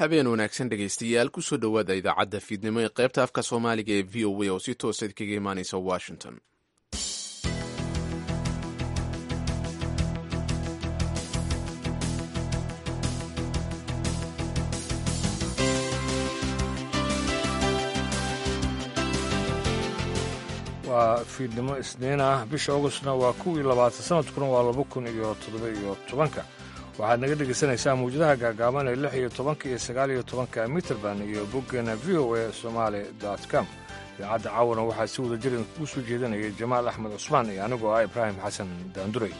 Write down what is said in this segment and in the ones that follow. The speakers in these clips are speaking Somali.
habeen wanaagsan dhegaystayaal kusoo dhowaada idaacadda fiidnimo ee qaybta afka soomaaliga ee v o a oo si toosa kaga imaanaysa washington waa fiidnimo isniin ah bisha augustna waa kuwii labaatan sanadkuna waa laba kun iyo toddoba iyo tobanka waxaad naga dhegaysanaysaan mawjadaha gaagaaban ee lix iyo tobanka iyo sagaal iyo tobanka mitrband iyo boggeena v o a somaali com idaacadda caawana waxaa si wada jir idinkugu soo jeedinaya jamaal axmed cusmaan iyo anigoo ah ibraahim xasan daanduray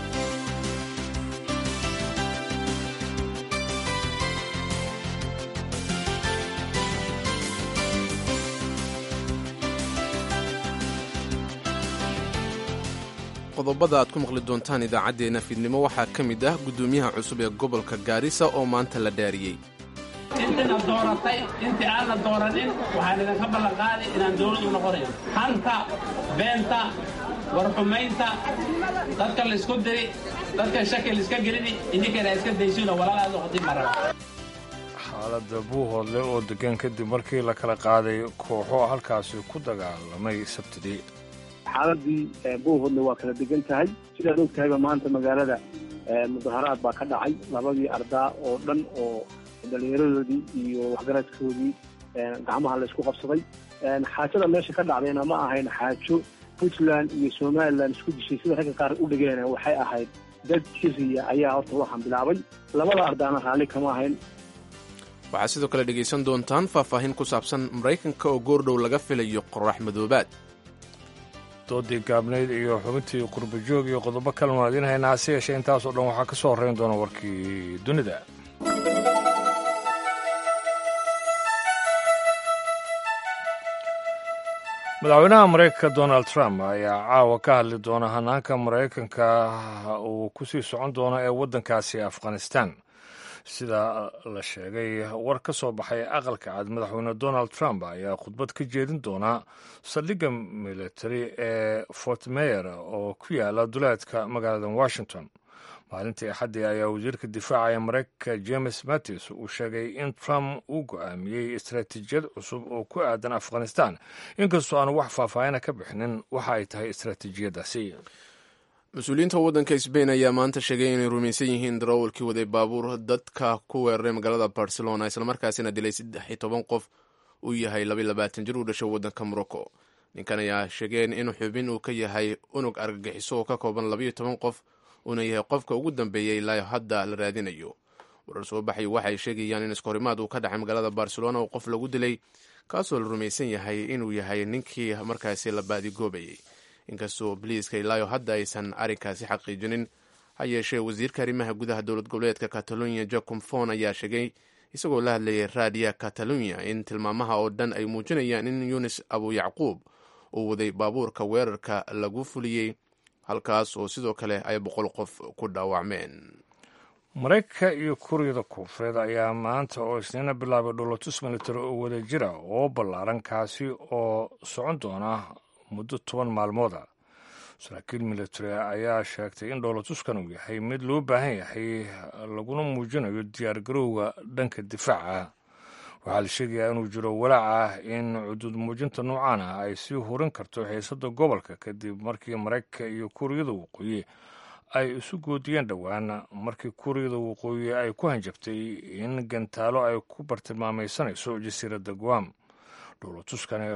qodobada aad ku maqli doontaan idaacaddeenna fiidnimo waxaa ka mid ah guddoomiyaha cusub ee gobolka gaarisa oo maanta la dhaariyey intina dooratay intii aan la dooranin waxaan idinka ballanqaaday inaan dawladu noqonayn hanta beenta warxumaynta dadka laysku diri dadka shaki laiska gelini idinkana iska daysuuna walaalaad noqotin maraba xaaladda buuhoodle oo degan kadib markii la kala qaaday kooxo halkaasi ku dagaalamay sabtidii xaaladii buuhoodle waa kala degan tahay sidaad og tahayba maanta magaalada mudaharaad baa ka dhacay labadii ardaa oo dhan oo dhallinyaradoodii iyo waxgaradkoodii gacmaha laysku qabsaday xaajada meesha ka dhacdayna ma ahayn xaajo puntland iyo somalilan isku dishay sida ragga qaar u dhigeen waxay ahayd dad siriya ayaa horta waxaan bilaabay labada ardaana raalli kama ahayn waxaad sidoo kale dhegaysan doontaan faahfaahin ku saabsan maraykanka oo goordhow laga filayo qorax madoobaad doodii gaabnayd iyo xubintii qurbajoog iyo qodobo kalenu aan idiin haynaa hase yeeshee intaasoo dhan waxaa ka soo horrayn doona warkii dunida madaxweynaha maraykanka donald trump ayaa caawa ka hadli doona hanaanka maraykanka uu ku sii socon doono ee waddankaasi afghanistan sida la sheegay war ka soo baxay aqalka cad madaxweyne donald trump ayaa khudbad ka jeedin doona saldhigga military ee fort meyer oo ku yaala duleedka magaalada washington maalintii axaddii ayaa wasiirka difaaca ee maraykanka james mattis uu sheegay in trump uu go'aamiyey istaraatiijiyad cusub oo ku aadan afghanistan inkastoo aan wax faahfaahina ka bixinin waxa ay tahay istaraatiijiyaddaasi mas-uuliyiinta waddanka sbain ayaa maanta sheegay inay rumaysan yihiin darawalkii waday baabuur dadka ku weeraray magaalada barcelona islamarkaasina dilay saddex iyo toban qof uu yahay labaiy labaatan jir uu dhashay waddanka morocco ninkan ayaa sheegeen in xubin uu ka yahay unug argagixiso oo ka kooban labaiyo toban qof uuna yahay qofka ugu dambeeyey ilaa hadda la raadinayo warar soo baxay waxay sheegayaan in iskahorimaad uu ka dhacay magaalada barcelona oo qof lagu dilay kaasoo la rumaysan yahay inuu yahay ninkii markaasi la baadigoobayay inkastoo boliiska ilaayo hadda aysan arrinkaasi xaqiijinin ha yeeshee wasiirka arrimaha gudaha dowlad goboleedka catalonia jacom fon ayaa sheegay isagoo la hadlayay raadiya catalonia in tilmaamaha oo dhan ay muujinayaan in yunis abu yacquub uu waday baabuurka weerarka lagu fuliyey halkaas oo sidoo kale ay boqol qof ku dhaawacmeen maraykanka iyo kuuriyada koonfureed ayaa maanta oo isniina bilaabay dholotus military oo wada jira oo ballaaran kaasi oo socon doona muddo toban maalmooda saraakiil military ayaa sheegtay in dhowlatuskan uu yahay mid loo baahan yahay laguna muujinayo diyaargarowga dhanka difaaca waxaa la sheegayaa inuu jiro walaac ah in cuduud muujinta noocan ah ay sii hurin karto xiisada gobolka kadib markii maraykanka iyo kuuriyada waqooyi ay isu goodiyeen dhowaan markii kuuriyada waqooyi ay ku hanjabtay in gantaalo ay ku bartilmaamaysanayso jasiiradda guam dhowlatuskani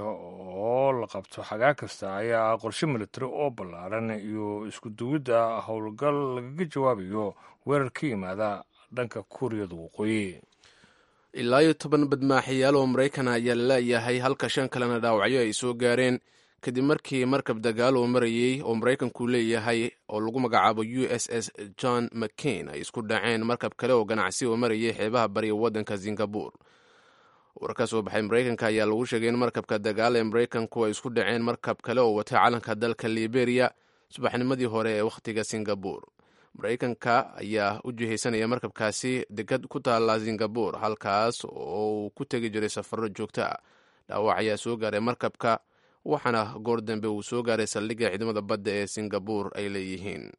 oo la qabto xagaa kasta ayaa ah qorshe military oo ballaaran iyo isku duwidda howlgal lagaga jawaabayo weerar ka yimaada dhanka kuuriyada waqooyi ilaa iyo toban badmaaxayaal oo maraykana ayaa la leeyahay halka shan kalena dhaawacyo ay soo gaareen kadib markii markab dagaal oo marayey oo maraykanku leeyahay oo lagu magacaabo u s s john mccain ay isku dhaceen markab kale oo ganacsi oo marayay xeebaha bariga waddanka singabur war ka soo baxay maraykanka ayaa lagu sheegay in markabka dagaal ee maraykanku ay isku dhaceen markab kale oo watay calanka dalka liberia subaxnimadii hore ee wakhtiga singabur maraykanka ayaa u jihaysanaya markabkaasi degad ku taalla singabur halkaas oo uu ku tegi jiray safarro joogto ah dhaawac ayaa soo gaaray markabka waxaana goor dambe uu soo gaaray saldhigga ciidamada badda ee singabur ay leeyihiin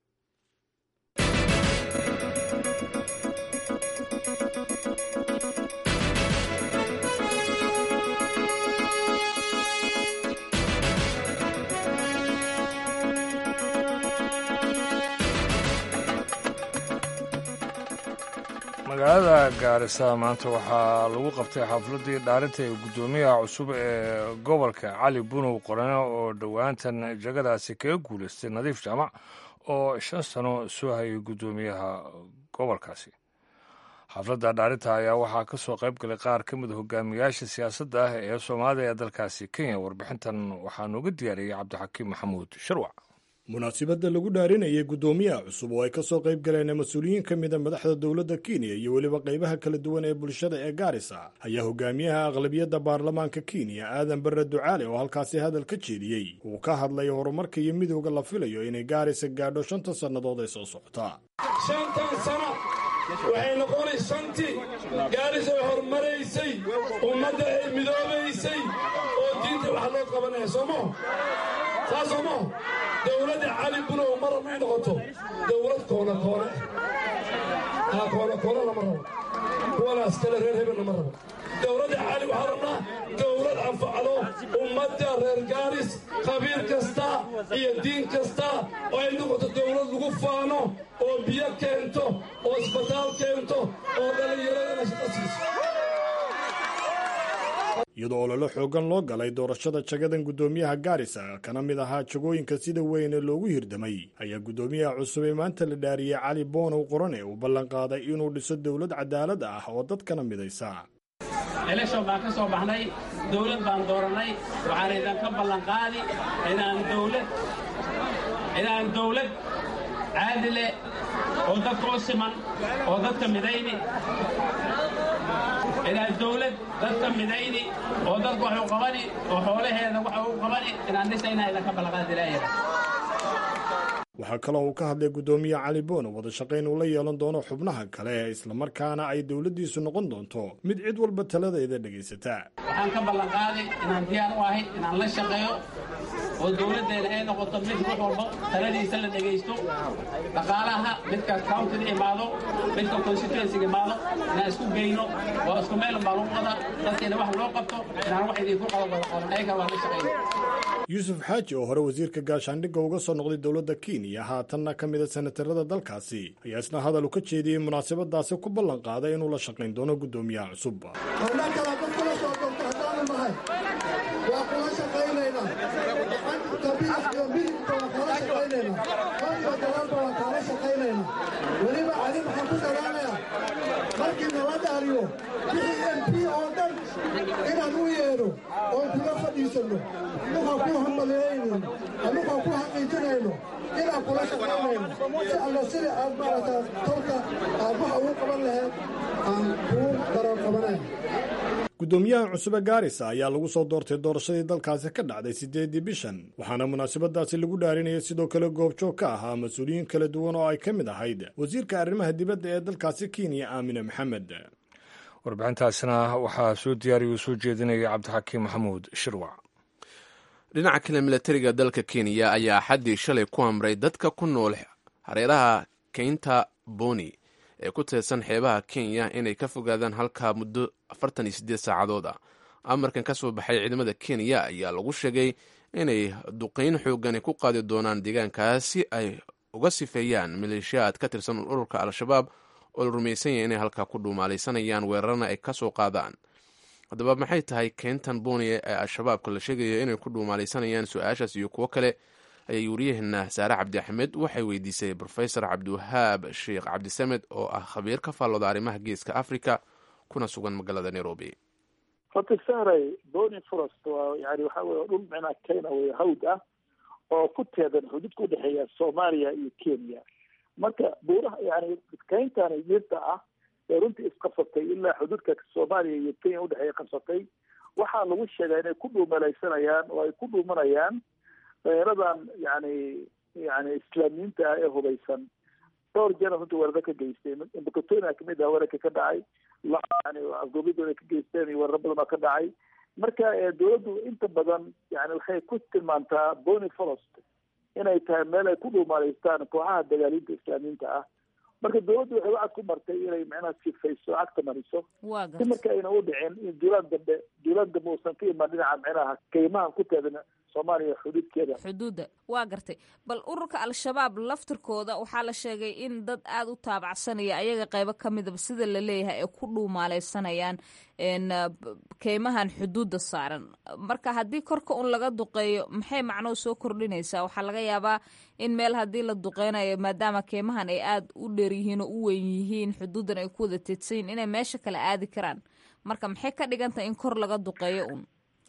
magaalada gaarisa maanta waxaa lagu qabtay xafladii dhaarinta ee guddoomiyaha cusub ee gobolka cali bunow qorane oo dhowaantan jagadaasi kaga guulaystay nadiif jaamac oo shan sano soo hayay guddoomiyaha gobolkaasi xafladda dhaarinta ayaa waxaa ka soo qayb galay qaar ka mid a hogaamiyaasha siyaasadda ah ee soomaalida ee dalkaasi kenya warbixintan waxaa nooga diyaariyey cabdixakiim maxamuud sharwac munaasibadda lagu dhaarinayay guddoomiyaha cusub oo ay ka soo qayb galeen mas-uuliyiin ka mida madaxda dowladda kenya iyo weliba qaybaha kala duwan ee bulshada ee gaarisa ayaa hogaamiyaha aqlabiyadda baarlamaanka kenya aadan barre ducaale oo halkaasi hadal ka jeediyey uu ka hadlay horumarka iyo midowda la filayo inay gaarisa gaadho shanta sannadood ee soo socota shantan sano waxay noqonay shantii gaarisa ay horumaraysay ummadda ay midoobaysay oo diinta wax loo qabanaya soomo saa soomo dowladda cali bunow mar may noqoto dowlad koona koone haa koona koona lama rabo kuwanaas kale reer hebel lama rabo dowladda cali waxaa rabnaa dowlad anfacdo ummadda reer gaaris qabiil kasta iyo diin kasta oo ay noqoto dowlad lagu faano oo biyo keento oo isbitaal keento oo dhallinyaradana shaqo siiso iyadoo ololo xoogan loo galay doorashada jagadan guddoomiyaha gaarisa kana mid ahaa jagooyinka sida weyn ee loogu hirdamay ayaa guddoomiyaha cusub ee maanta la dhaariyey cali boonow qorane uu ballanqaaday inuu dhiso dowlad cadaalad ah oo dadkana midaysa eleshon baan ka soo baxnay dawlad baan doorannay waxaan idinka ballanqaadi inaan dawlad inaan dawlad caadile oo dadka u siman oo dadka midayni inaan dawlad dadka midayni oo dadka wax u qabani oo xoolaheeda waxa u qabani inaan dhisayna idinka ballanqaadi ilaahayda waxaa kaloo uu ka hadlay guddoomiye cali boono wada shaqayn uu la yeelan doono xubnaha kale islamarkaana ay dowladdiisu noqon doonto mid cid walba taladeeda dhegaysataa waxaan ka ballanqaaday inaan diyaar u ahay inaan la shaqeeyo oo dawladdeena ay noqoto mid wax walba taladiisa la dhegaysto dhaqaalaha midka countiga imaado midka constituensiga imaado inaan isku geyno waa isku meel baa lagu wada dadkeena wax loo qabto inaan wax idinku qado wada qaban ayaga waa la shaqeyno yuusuf xaaji oo hore wasiirka gaashaandhigga uga soo noqday dowladda kenya haatanna ka mida senatarada dalkaasi ayaa isna hadal u ka jeediyey munaasabadaasi ku ballan qaaday inuu la shaqayn doono guddoomiyaha cusub howlaa kala dad kula soo doonto haddaanu nahay waa kula shaqaynaynaa gabiis iyo midibka waa kala shaqaynaynaa horiyo dalaalba waa kala shaqaynaynaa weliba cali maxaan ku dadaalayaa markii nala dhaariyo wixii m p oo dhan inaan u yeedho oon kula fadhiisanno anukaan ku hambalyeynayno anukaan ku xaqiijinayno inaan kula shaqaynayno si alla sida aad maaragtaa tolka aad waxa ugu qaban lahayd aan kuu daran qabanayno guddoomiyaha cusube gaarisa ayaa lagu soo doortay doorashadii dalkaasi ka dhacday siddeedii bishan waxaana munaasabadaasi lagu dhaarinayay sidoo kale goobjoog ka ahaa mas-uuliyiin kala duwan oo ay ka mid ahayd wasiirka arrimaha dibadda ee dalkaasi kenya aamine maxamed warbixintaasina waxaa soo diyaariya uu soo jeedinaya cabdixakiim maxamuud shirwac dhinaca kale milatariga dalka kenya ayaa xaddii shalay ku amray dadka ku nool hareeraha keynta boni ee ku teedsan xeebaha kenya inay ka fogaadaan halkaa muddo afartan iyo siddeed saacadood ah amarkan ka soo baxay ciidamada kenya ayaa lagu sheegay inay duqeyn xoogani ku qaadi doonaan deegaankaas si ay uga sifeeyaan maleeshiyaad ka tirsan ururka al-shabaab oo la rumaysan yahay inay halkaa ku dhuumaalaysanayaan weerarana ay ka soo qaadaan haddaba maxay tahay keentan boni ee al-shabaabka la sheegayo inay ku dhuumaalaysanayaan su-aashaas iyo kuwo kale ayay wariyaheena saare cabdi axmed waxay weydiisay rofesor cabdiwahaab sheekh cabdisamed oo ah khabiir ka faallooda arrimaha geeska africa kuna sugan magaalada nairobi horta sahray boni forest waa yani waxa weye dhul micnaa kenya wey hawd ah oo ku teedan xuduudka udhexeeya soomaaliya iyo kenya marka buuraha yani keyntani dhirta ah ee runtii isqabsatay ilaa xuduudka soomaaliya iyo kenya udhexeeya qabsatay waxaa lagu sheegaa inay ku dhuumalaysanayaan oo ay ku dhuumanayaan dhallinyaradan yani yani islaamiyiinta ah ee hubaysan dhowr jeer runtii weeraro ka geystay imbakatonia kamid ah weerarka ka dhacay yani afgoobidooda ka geysteen iyo weeraro badan oo ka dhacay marka dawladdu inta badan yani waxay ku tilmaantaa bony forest inay tahay meel ay ku dhuumaalaystaan kooxaha dagaaliinta islaamiyiinta ah marka dawladdu waxay wacad ku martay inay macnaha sifayso cagta mariso si marka ayna u dhicin in duulaan dambe duulaan dambe uusan ka imaan dhinaca micnaha kaymahan ku teedan soomaaliya xuduudkeeda xuduudda waa gartay bal ururka al-shabaab laftirkooda waxaa la sheegay in dad aada u taabacsanaya ayaga qaybo ka midaba sida la leeyahay ay ku dhuumaaleysanayaan keymahan xuduudda saaran marka haddii korka un laga duqeeyo maxay macnoo soo kordhinaysaa waxaa laga yaabaa in meel haddii la duqeynayo maadaama keymahan ay aada u dheer yihiin oo u weyn yihiin xuduuddan ay ku wada teedsayin inay meesha kale aadi karaan marka maxay ka dhigantahay in kor laga duqeeyo un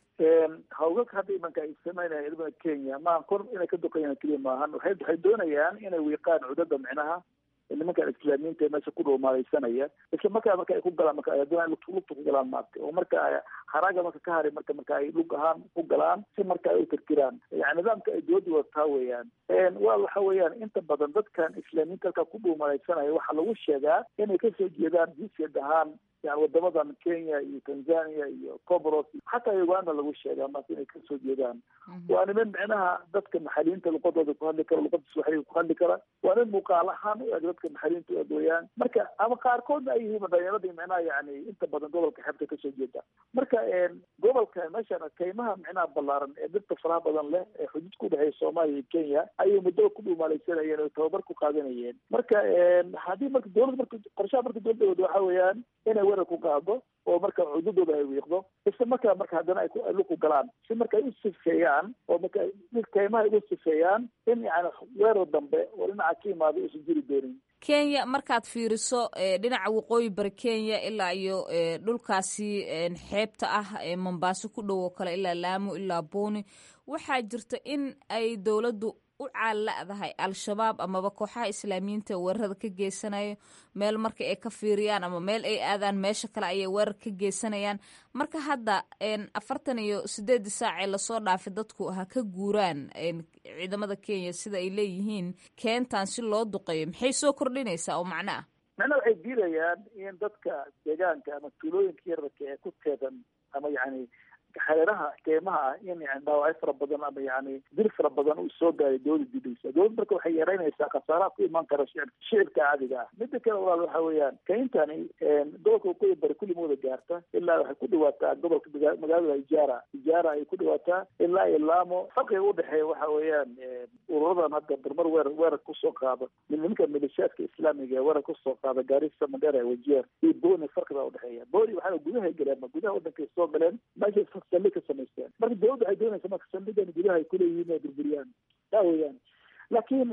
hawgaka hadda imanka ay sameynaya ciidamada kenya maaha kor inay ka duqeeyaan keliya maahan waxay waxay doonayaan inay wiiqaan cudada micnaha nimankan islaamiyiinta meesha ku dhuumaaleysanaya isla markaa marka ay ku galaan marka aduna lugta ku galaan maarta oo marka haraaga marka ka hari marka marka ay lug ahaan ku galaan si marka ay u tirtiraan yani nidaamka ay dowladda wadataa weeyaan waa waxa weeyaan inta badan dadkan islaamiyiinta halkaa ku dhuumaaleysanaya waxaa lagu sheegaa inay kasoo jeedaan jinsiyad ahaan yani wadamadan kenya iyo tanzania iyo comoros xataa uganda lagu sheegaa maanta inay kasoo jeedaan waa niman micnaha dadka maxaliyiinta luqadooda ku hadli kara luqada suwaxiliga ku hadli kara waa nin muuqaal ahaan u eg dadka maxaliyiinta u eg weeyaan marka ama qaarkoodna ay yihiin dhalinyaradii micnaha yani inta badan gobolka xeebta kasoo jeeda marka gobolka meeshan kaymaha micnaha ballaaran ee dadka faraha badan leh ee xuduud ku dhexeeya soomaaliya iyo kenya ayay muddo ku dhuumaaleysanayeen oo tababar ku qaadanayeen marka haddii marka dowlad marka qorshaha marka dowladda wada waxa weeyaan inay weerar ku qaado oo marka cududooda ay wiiqdo isla markaa marka haddana ay luku galaan si marka ay u sifeeyaan oo marka kaymaha ugu sifeeyaan in yani weerar dambe oo dhinaca ka imaado uusan jiri doonin kenya markaad fiiriso dhinaca waqooyi bari kenya ilaa iyo dhulkaasi xeebta ah ee mombaaso ku dhow oo kale ilaa laamo ilaa booni waxaa jirta in ay dowladdu u caalla'dahay al-shabaab amaba kooxaha islaamiyiinta weerarada ka geysanayo meel marka ay ka fiiriyaan ama meel ay aadaan meesha kale ayay weerar ka geysanayaan marka hadda afartan iyo sideedii saac ee lasoo dhaafay dadku ha ka guuraan ciidamada kenya sida ay leeyihiin keentan si loo duqeeyo maxay soo kordhinaysaa oo macno ah macnaha waxay diidayaan in dadka deegaanka ama tuulooyinka yararka ee ku teedan ama yani xereeraha keymaha ah in yani dhaawacyo fara badan ama yani dil fara badan uu soo gaaray dowladda didaysa dowladda marka waxay yareynaysaa khasaaraha ku imaan kara shicib shicibka caadiga ah mida kale walaal waxa weeyaan kayntani gobolka waqooyi bari kulli mooda gaarta ilaa waxay ku dhawaataa gobolka magaalada ijaara ijaara ay ku dhawaataa ilaa iyo laamo farqiga udhexeeya waxa weeyaan ururadan hadda barmar weerar weerar kusoo qaada nimanka milishaadka islaamiga ee weerar kusoo qaada gaarisa mandheera wajeer iyo booni farqiga udhexeeya booni waxaa gudahay galeen ma gudaha wadankay soo galeen meesha saldhig ka samaysteen marka dowladda waxay doonaysa marka saldhigan gudaha ay kuleeyihiin inay burburiyaan taa weeyaan laakiin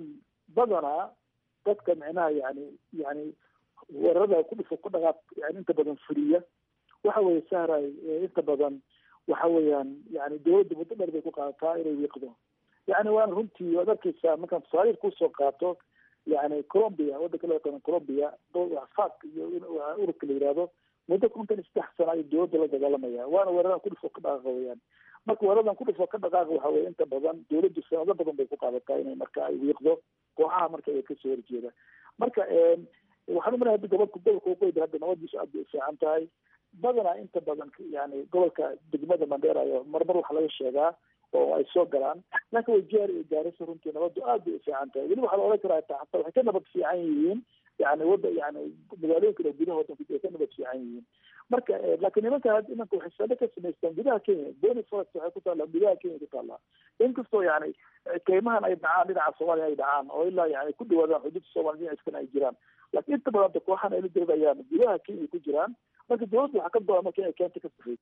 badanaa dadka micnaha yani yani weerarada ku dhifo ku dhaqaaq yani inta badan fuliya waxa weeye sahray inta badan waxa weeyaan yani dowladda muddo dheer bay ku qaadataa inay wiiqdo yani waana runtii waad arkeysaa markaan tusaaliir kusoo qaato yani colombia waddanka loo yaqaano colombia fak iyo ururka la yihahdo muddo kontan iyo saddex sana ayuu dowladda la dagaalamaya waana weeraran kudhifo ka dhaqaaqa weyaan marka weeradan kudhifo ka dhaqaaqa waxa weye inta badan dowladdu sanado badan bay ku qaadataa inay marka ay wiiqdo kooxaha marka ay kasoo horjeeda marka waxaan umaleya hadda gobolka gobolka waqooyi hadda nabadiisu aad bay u fiican tahay badanaa inta badan yani gobolka degmada mandheera ayo marmar waxa laga sheegaa oo ay soo galaan laakiin wajeer iyo gaarisa runtii nabadu aad bay u fiican tahay weliba waxaa la odhan karaa taa hataa waxay ka nabad fiican yihiin yani wada yani magaalooyinka kale gudaha wadanka ay ka nabad fiican yihiin marka laakiin nimanka imanka waxay saldhig ka samaystaan gudaha kenya bony forest waxay ku taallaa gudaha kenya ku taallaa inkastoo yani keymahan ay dhacaan dhinaca soomaaliya ay dhacaan oo ilaa yani ku dhawaadaan xuduudda soomaaliya dhinaciskana ay jiraan laakiin inta badan da kooxan ay la diridayaan gudaha kenya ku jiraan marka dowladda waxaa ka go-an marka inay keenta ka safeyd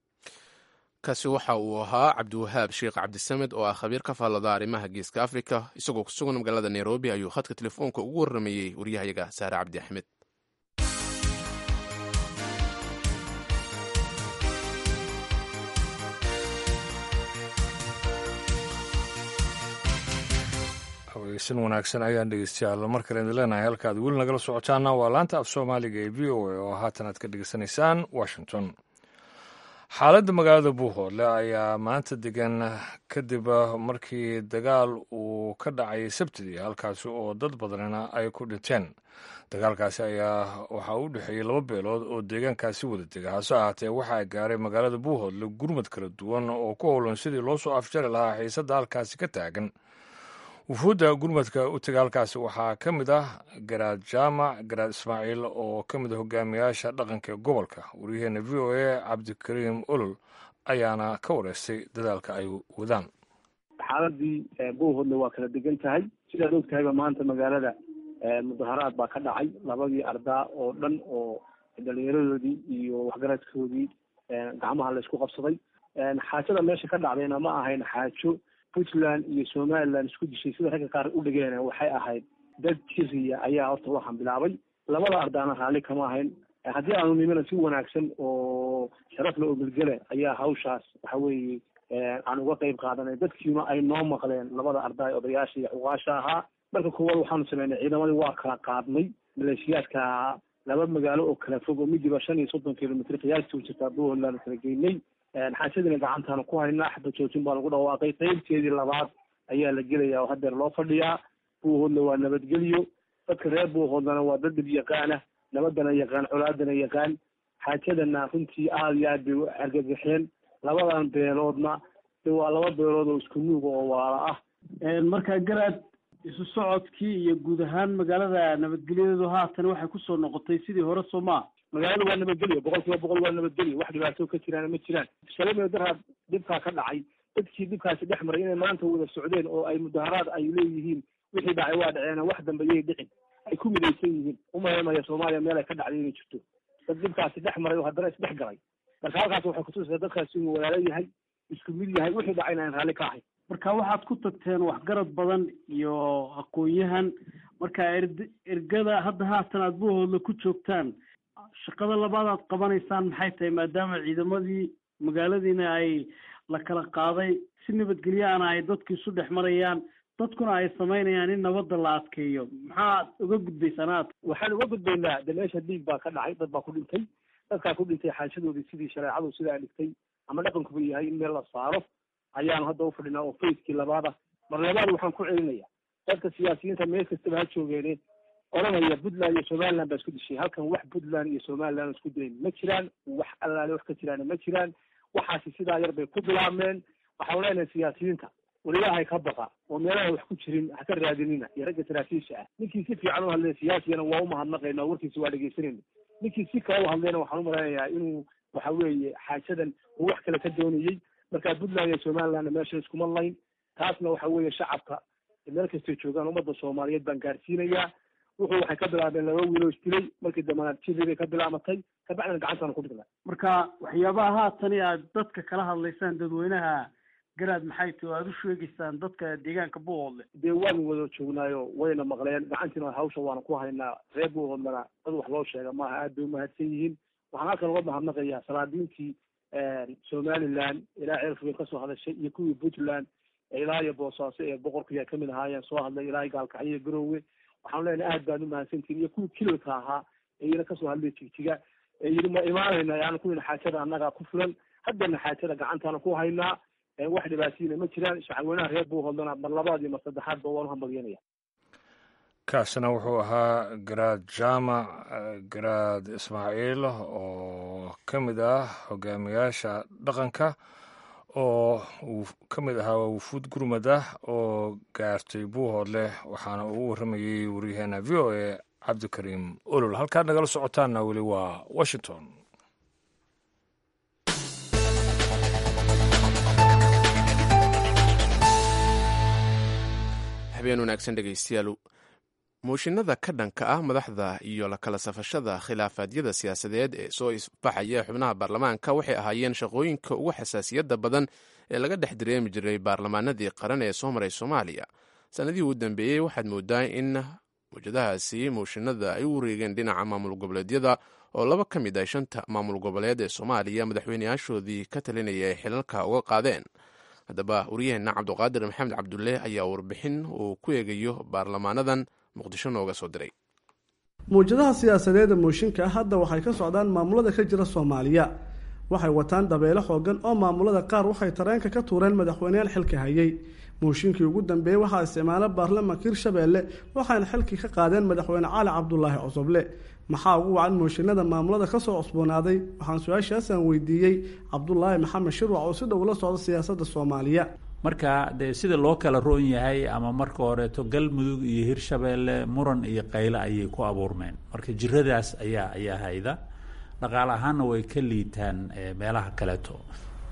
kaasi waxa uu ahaa cabdiwahaab sheekh cabdisamed oo ah khabiir ka faallada arrimaha geeska afrika isagoo ku sugan magaalada nairobi ayuu khadka telefoonka ugu warramayey waryahayaga saare cabdi axmed haweysan wanaagsan ayaan dhegeystayaal mar kale idin leenahay halkaad weli nagala socotaana waa laanta af soomaaliga ee v o a oo haatan aad ka dhegeysanaysaan washington xaaladda magaalada buuhoodle ayaa maanta degan kadib markii dagaal uu ka dhacay sabtidii halkaasi oo dad badanina ay ku dhinteen dagaalkaasi ayaa waxaa u dhexeeyey laba beelood oo deegaankaasi wada dega hase ahaatee waxaa gaaray magaalada buuhoodle gurmad kala duwan oo ku howlan sidii loo soo afjari lahaa xiisadda halkaasi ka taagan wufuudda gurmadka u tega halkaasi waxaa ka mid ah garaad jaamac garaad ismaaciil oo ka mid a hogaamiyaasha dhaqanka ee gobolka waryaheena v o a cabdikariim olol ayaana ka wareystay dadaalka ay wadaan xaaladii buuhoodna waa kala degan tahay sidaad og tahayba maanta magaalada mudaharaad baa ka dhacay labadii ardaa oo dhan oo dhalinyaradoodii iyo waxgaradkoodii gacmaha la isku qabsaday xaajada meesha ka dhacdayna ma ahayn xaajo puntland iyo somaliland isku dishay sida ragga qaar u dhigeen waxay ahayd dad jiriya ayaa horta waxaan bilaabay labada ardaana raalli kama ahayn haddii aanu nimina si wanaagsan oo sharaf la ogolgele ayaa hawshaas waxa weeye aan uga qayb qaadanay dadkiina ay noo maqleen labada arday odayaasha iyo xuqaasha ahaa marka koowaad waxaanu sameynay ciidamadii waa kala qaadnay maleeshiyaadka ahaa laba magaalo oo kala fog oo midiba shan iyo soddon kilomitr qiyaastii u jirtaa buholand kala geynay xaashadiina gacantaanu ku haynaa xaba joojin baa lagu dhawaaqay qaybteedii labaad ayaa la gelaya oo hadeer loo fadhiyaa buuhoodna waa nabadgelyo dadka reer buuhoodlana waa dad dib yaqaana nabadana yaqaan colaadana yaqaan xaajadana runtii aada iyo aad bay u argagaxeen labadan beeloodna de waa laba beelood oo isku nuuga oo walaala ah markaa garaad isu socodkii iyo guud ahaan magaalada nabadgelyadeedu haatan waxay kusoo noqotay sidii hore soo maa magaalada waa nabadgelyo boqol kiiba boqol waa nabadgelyo wax dhibaato ka jiraan ma jiraan shalay daraad dhibkaa ka dhacay dadkii dhibkaasi dhex maray inay maanta wada socdeen oo ay mudaharaad ay leeyihiin wixii dhacay waa dhaceena wax dambe yay dhicin ay ku midaysan yihiin umaheemaya soomaaliya meel ay ka dhacday inay jirto dad dhibkaasi dhex maray oo haddana isdhex galay marka halkaas waxay kutusaysaa dadkaasi inuu walaalo yahay isku mid yahay wixii dhacayna aan raalli ka ahayn marka waxaad ku tagteen waxgarad badan iyo aqoon-yahan marka erd ergada hadda haatan aad buuhoodla ku joogtaan shaqada labaad aad qabanaysaan maxay tahay maadaama ciidamadii magaaladiina ay la kala qaaday si nabadgelyaana ay dadku isu dhex marayaan dadkuna ay samaynayaan in nabadda la adkeeyo maxaad uga gudbaysaan aad waxaan uga gudbaynaa de meesha dhiig baa ka dhacay dad baa ku dhintay dadkaa ku dhintay xaashadoodii sidii shareecadu sidaa dhigtay ama dhaqankuba yahay in meel la saaro ayaanu hadda ufadhinaa oo fayskii labaada mar labaad waxaan ku celinaya dadka siyaasiyiinta meel kastaba ha joogeene odhanaya puntland iyo somaliland baa isku dishay halkan wax puntland iyo somaliland isku dilayn ma jiraan wax allaale wax ka jiraan ma jiraan waxaasi sidaa yar bay ku bilaabmeen waxaan leenahay siyaasiyiinta war ilaahay ka baqa oo meelaha wax ku jirin ha ka raadinina iyo ragga saraakiisha ah ninkii si fiican u hadlaya siyaasigana waa umahadnaqayna warkiisa waa dhegeysanayna ninkii si kale u hadlayna waxaan umalaynayaa inuu waxa weeye xaajadan uu wax kale ka doonayey marka puntland iyo somalilandna meesha iskuma layn taasna waxa weeye shacabka meel kastay joogaan ummadda soomaaliyeed baan gaarsiinayaa wuxuu waxay ka bilaabeen laba wiiloo isdilay markii dambana jiri bay ka bilaamatay kabacdina gacantaana ku dhignay marka waxyaabaha haatani aad dadka kala hadlaysaan dadweynaha garaad maxay tahi o aada u sheegaysaan dadka deegaanka buuhoodle dee waanu wada joognaayo wayna maqleen gacantiina hawsha waana ku haynaa reer buuhoodlana dad wax loo sheega maaha aad bay umahadsan yihiin waxaan halkan uga mahadnaqayaa salaadiintii somaliland ilaa ceelfugeen kasoo hadashay iyo kuwii puntland ilaa iyo boosaaso ee boqorkiiya kamid ahaayeen soo hadlay ilaa gaalkacyo iyo garowe waxaan leenahay aad baan umahadsantihin iyo kuwii kililka ahaa ee iyana kasoo hadlay jigjiga ee yidhi ma imaanayna yaanu kuwina xaajada annagaa ku fulan haddana xaajada gacantaana ku haynaa wax dhibaatiyina ma jiraan shacabweynaha reer buuhoodlana mar labaad iyo mar saddexaadba waan uhambalyanaya kaasina wuxuu ahaa garaad jaamac garaad ismaaciil oo ka mid ah hogaamiyaasha dhaqanka oo uu ka mid ahaa wufuud gurmad ah oo gaartay buuhoodleh waxaana ugu warramayey waryaheena v o a cabdikariim olol halkaad nagala socotaanna weli waa washington habeen wanaagsan dhegeystayaal mooshinada ka dhanka ah madaxda iyo la kala safashada khilaafaadyada siyaasadeed ee soo isbaxaya xubnaha baarlamaanka waxay ahaayeen shaqooyinka ugu xasaasiyadda badan ee laga dhex dareemi jiray baarlamaanadii qaran ee soo maray soomaaliya sanadihii u dambeeyey waxaad moodaa in mawjadahaasi mooshinada ay u wareegeen dhinaca maamul goboleedyada oo laba ka mid ah shanta maamul goboleed ee soomaaliya madaxweyneyaashoodii ka talinaya ay xilalka uga qaadeen haddaba waryaheena cabduqaadir maxamed cabdulle ayaa warbixin uu ku eegayo baarlamaanadan muqdisho nooga soo diray mawjadaha siyaasadeeda mooshinka ah hadda waxay ka socdaan maamulada ka jira soomaaliya waxay wataan dabeelo xoogan oo maamulada qaar waxay tareenka ka tuureen madaxweyneyaal xilka hayay mooshinkii ugu dambeeyey waxaa isticmaala baarlamaanka hirshabeelle waxayna xilkii ka qaadeen madaxweyne cali cabdulaahi cosoble maxaa ugu wacan mooshinada maamulada kasoo cusboonaaday waxaan su-aashaasaan weydiiyey cabdulaahi maxamed shirwac oo si dhow la socda siyaasadda soomaaliya marka dee sida loo kala roon yahay ama marka horeeto galmudug iyo hirshabeelle muran iyo qayle ayay ku abuurmeen marka jiradaas ayaa ayaa hayda dhaqaale ahaanna way ka liitaan meelaha kaleeto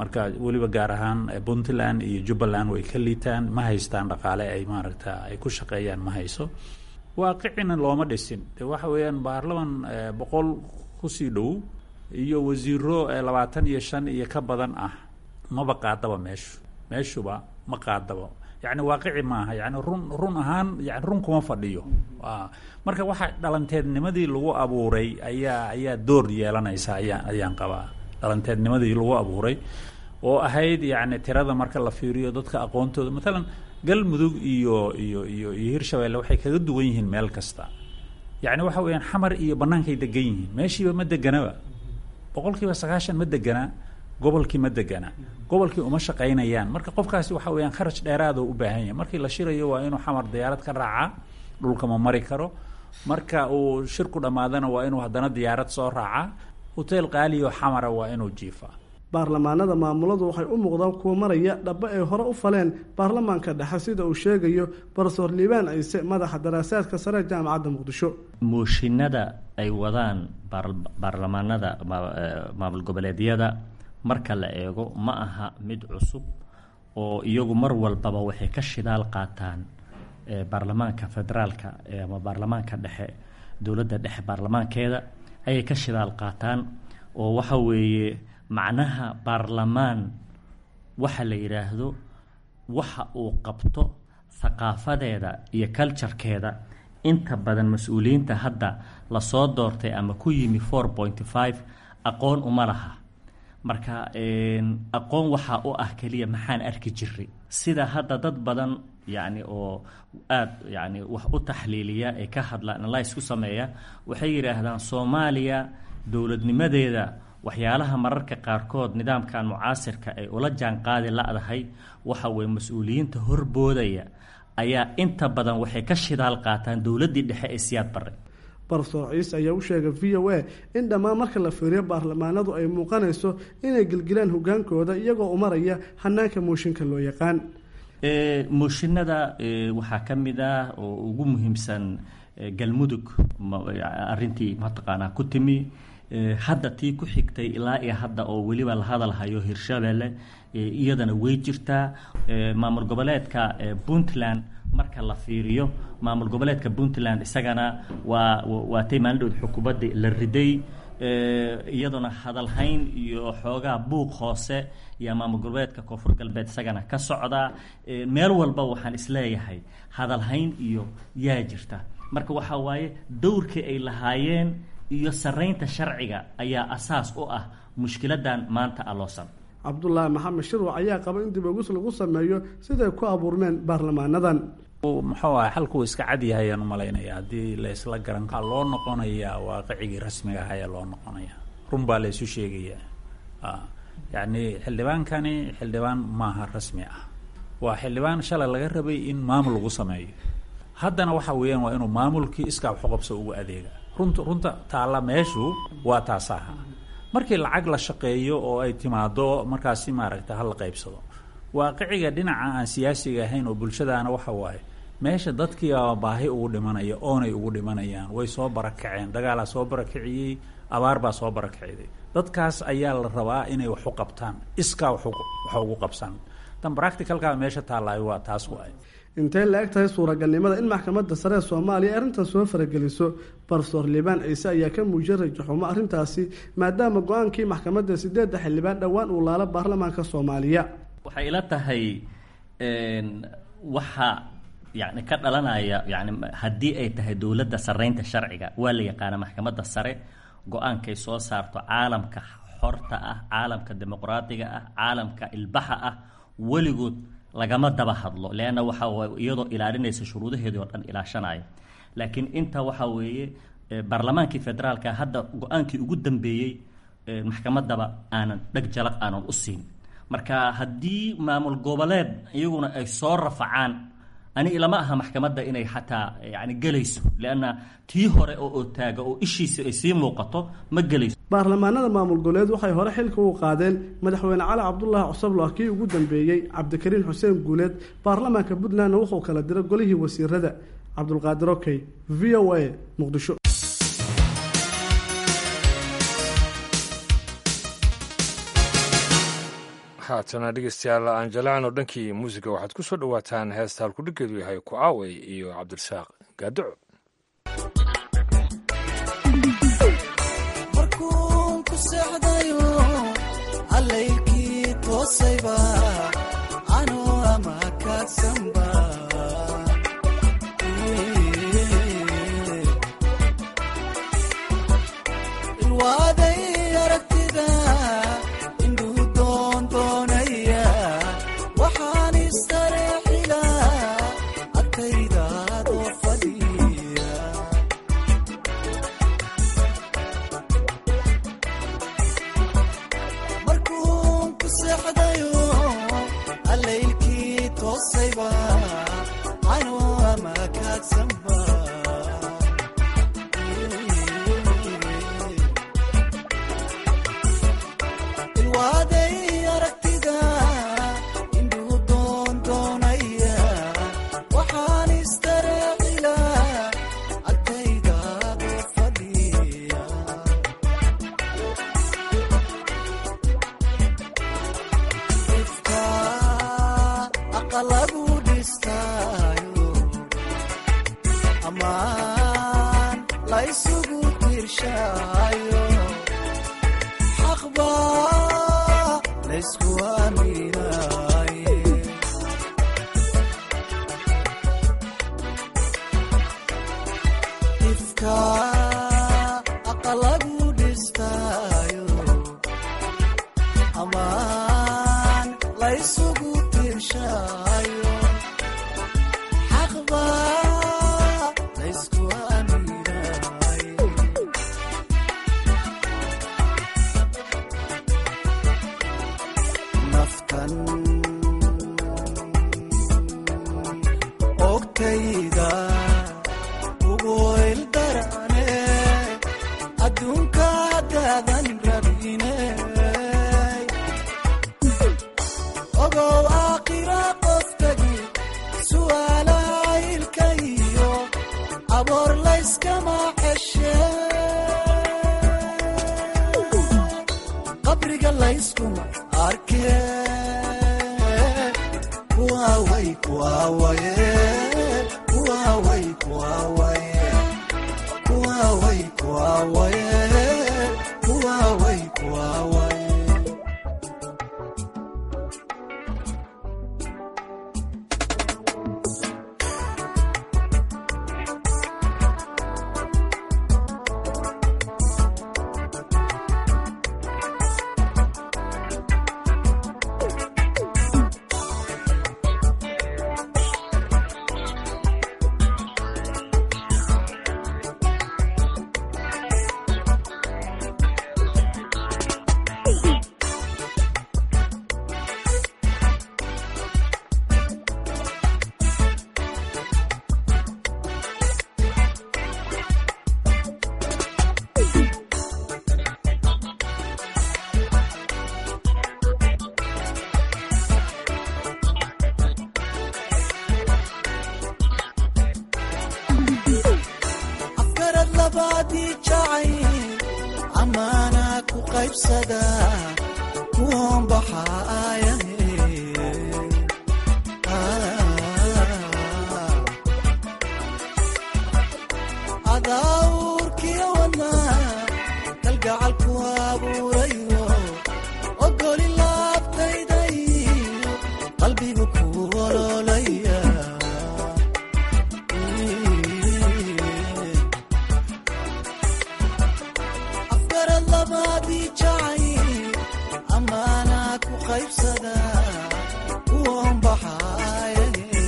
marka weliba gaar ahaan puntland iyo jubbaland way ka liitaan ma haystaan dhaqaale ay maaragta ay ku shaqeeyaan ma hayso waaqicina looma dhisin de waxa weeyaan baarlaman boqol kusii dhow iyo wasiiro labaatan iyo shan iyo ka badan ah maba qaadaba meeshu meeshuba ma qaadaba yani waaqici maaha yani run run ahaan yani run kuma fadhiyo marka waxa dhalanteednimadii lagu abuuray ayaa ayaa door yeelanaysa ayaa ayaan qabaa dhalanteednimadii lagu abuuray oo ahayd yani tirada marka la fiiriyo dadka aqoontooda maalan galmudug iyo iyo iyo iyo hirshabeelle waxay kaga duwan yihiin meel kasta yani waxa weeyaan xamar iyo bannaankay degan yihiin meeshiiba ma deganaba boqol kiiba sagaashan ma deganaa gobolkii ma degana gobolkii uma shaqaynayaan marka qofkaasi waxa weyaan kharaj dheeraado u baahan yahay markii la shirayo waa inuu xamar diyaarad ka raacaa dhulka ma mari karo marka uu shirku dhammaadana waa inuu haddana diyaarad soo raacaa hoteel qaaliyo xamara waa inuu jiifaa baarlamaanada maamuladu waxay u muuqdaan kuwa maraya dhaba ay hore u faleen baarlamaanka dhexe sida uu sheegayo barsoor liibaan ciise madaxa daraasaadka sare jaamacadda muqdisho mooshinada ay wadaan baarlamaanada maamul goboleedyada marka la eego ma aha mid cusub oo iyagu mar walbaba waxay ka shidaal qaataan baarlamaanka federaalka ama baarlamaanka dhexe dowladda dhexe baarlamaankeeda ayay ka shidaal qaataan oo waxa weeye macnaha baarlamaan waxa la yidhaahdo waxa uu qabto thaqaafadeeda iyo culturekeeda inta badan mas-uuliyiinta hadda lasoo doortay ama ku yimi four pointy five aqoon uma laha marka aqoon waxaa u ah keliya maxaan arki jiray sida hadda dad badan yacni oo aada yacni wax u taxliiliya ee ka hadla analyse ku sameeya waxay yidhaahdaan soomaaliya dowladnimadeeda waxyaalaha mararka qaarkood nidaamkan mucaasirka ay ula jaanqaadi la-dahay waxa weye mas-uuliyiinta horboodaya ayaa inta badan waxay ka shidaal qaataan dowladdii dhexe ee siyaad barre barsoor ciise ayaa u sheegay v o a in dhammaan marka la fiiriyo baarlamaanadu ay muuqanayso inay gelgelaan hogaankooda iyagoo umaraya hanaanka mooshinka loo yaqaan mooshinada waxaa ka mid ah oo ugu muhiimsan galmudug arintii mataqaanaa ku timi hadda tii ku xigtay ilaa iyo hadda oo weliba la hadalhayo hirshabelle iyadana way jirtaa maamul goboleedka puntland marka la fiiriyo maamul goboleedka puntland isagana waa waatay maalindhood xukuumadda la riday iyaduna hadalhayn iyo xoogaa buuq hoose iyo maamul goboleedka koonfur galbeed isagana ka socda meel walba waxaan isleeyahay hadalhayn iyo yaa jirta marka waxaa waaye dowrkii ay lahaayeen iyo saraynta sharciga ayaa asaas u ah mushkiladan maanta aloosan cabdulaahi maxamed shirwac ayaa qaba in dib ogis lagu sameeyo siday ku abuurmeen baarlamaanadan muxuu aha xalkuu iska cadyahay ayaan umalaynaya haddii la isla garan kaa loo noqonayaa waaqicigii rasmiga ah ayaa loo noqonaya run baa la isu sheegayaa yacni xildhibaankani xildhibaan maaha rasmi ah waa xildhibaan shalay laga rabay in maamul lagu sameeyo haddana waxa weeyaan waa inuu maamulkii iskaa waxuqabso ugu adeega runta runta taalla meeshu waa taasaha markii lacag la shaqeeyo oo ay timaado markaasi maaragta hala qaybsado waaqiciga dhinaca aan siyaasiga ahayn oo bulshadaana waxa waaye meesha dadkiiaa baahi ugu dhimanaya oonay ugu dhimanayaan way soo barakaceen dagaalaa soo barakiciyey abaar baa soo barakiciday dadkaas ayaa la rabaa inay wax u qabtaan iskaa wax ugu qabsan tan practicalkaa meesha taallaayo waa taas waay intay la eg tahay suuragalnimada in maxkamadda sare ee soomaaliya arrintan soo farageliso barsoor liibaan ciise ayaa ka muujiyay rajaxumo arrintaasi maadaama go-aankii maxkamadda sideedda xildhibaan dhowaan uu laalo baarlamaanka soomaaliya waxay ila tahay waxa yani ka dhalanaya yani haddii ay tahay dowladda saraynta sharciga waa la yaqaana maxkamadda sare go-aankay soo saarto caalamka xorta ah caalamka dimuqraadiga ah caalamka ilbaxa ah weligood lagama daba hadlo leanna waxa iyadoo ilaalinaysa shuruudaheedii oo dhan ilaashanaya laakiin inta waxa weeye baarlamaankii federaalka hadda go-aankii ugu dambeeyey maxkamaddaba aanan dheg jalaq aanan u siin marka haddii maamul goboleed iyaguna ay soo rafacaan ani ilama aha maxkamadda inay xataa yani gelayso leanna tii hore oo otaaga oo ishiisa ay sii muuqato ma gelayso baarlamaanada maamul goboleed waxay hore xilka u qaadeen madaxweyne cali cabdulaahi cusablo kii ugu dambeeyey cabdikariin xuseen guuleed baarlamaanka puntlandna wuxuu kala diray golihii wasiirada cabdulqaadir okey v o a muqdisho haatana dhegeystayaal aan jaleecno dhankii muusiga waxaad ku soo dhowaataan heesta halkudhiggeedu yahay ku aawey iyo cabdirasaaq gaadaco markuun ku seexdayo allaylkii toosayba anoo ama kaadsanba ilwaaday aragtida indhuu doondoonaya waxaan istareexila agtaydaadoo fadhiya markuun ku seexdayo allaylkii toosayba anoo ama kaadsanba ilwaaday aragtida indhuu doondoonaya waxaan istareexila agtaydaadoo fadhiya ifka aqalagu dhistaayo amaan laysugu tirshaayo xaqba laysku aaminaaye ifka aqalagu dhistaayo amaan laysugu tirshaayo xaqba laysku aaminaaye naftan ogtayda ugu ildarane adduunka haddaadan rabine ogow aakhira qoftagi su'aalaha ilka iyo aboor layskama xeshe qabriga layskuma arke kuwaaway kuwaawaye kuwaaway kuwaawaye kuwaaway kuwaawaye kuwaaway kuwaawaye afkarad labaadii jacay amaana ku qaybsada kuwan baxaayahe adaawurkiyo wadnaa kalgacalku abuurayo ogoli laabtaydayo qalbigu ku ololaya afkarad labaadii jacay amaana ku qaybsada kuwan baxaayahe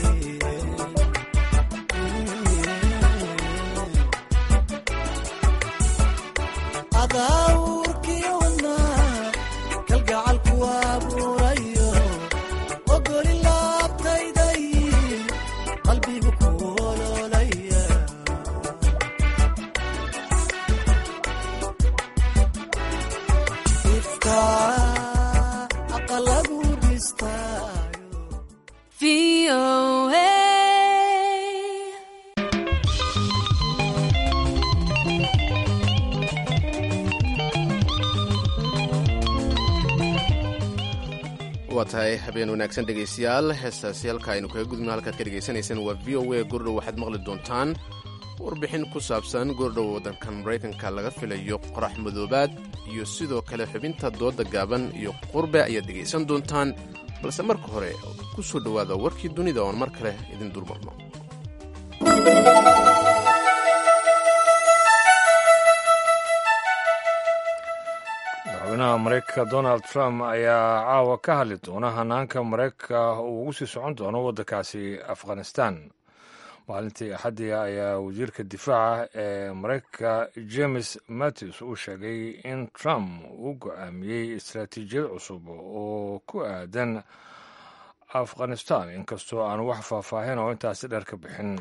adaawurkiyo wadnaa kalgacalku abuurayo ogoli laabtayday qalbigu ku ololaya ifka aqalagu dhistaayo waa tahay habeen wanaagsan dhegaystayaal heestaasi halka aynu kaga gudubno halkaad ka dhegaysanaysaan waa v o a goordhow waxaad maqli doontaan warbixin ku saabsan goordhow waddankan maraykanka laga filayo qorax madoobaad iyo sidoo kale xubinta dooda gaaban iyo qurbe ayaad dhegaysan doontaan balse marka hore ku soo dhowaada warkii dunida oon mar kale idin dulmarno madaxweynaha maraykanka donald trump ayaa caawa ka hadli doona hanaanka maraykanka uu ugu sii socon doono waddankaasi afghanistan maalintii axaddii ayaa wasiirka difaaca ee maraykanka james mattis uu sheegay in trump uu go-aamiyey istaraatiijiyad cusub oo ku aadan afghanistan inkastoo aan wax faahfaahin oo intaasi dheer ka bixin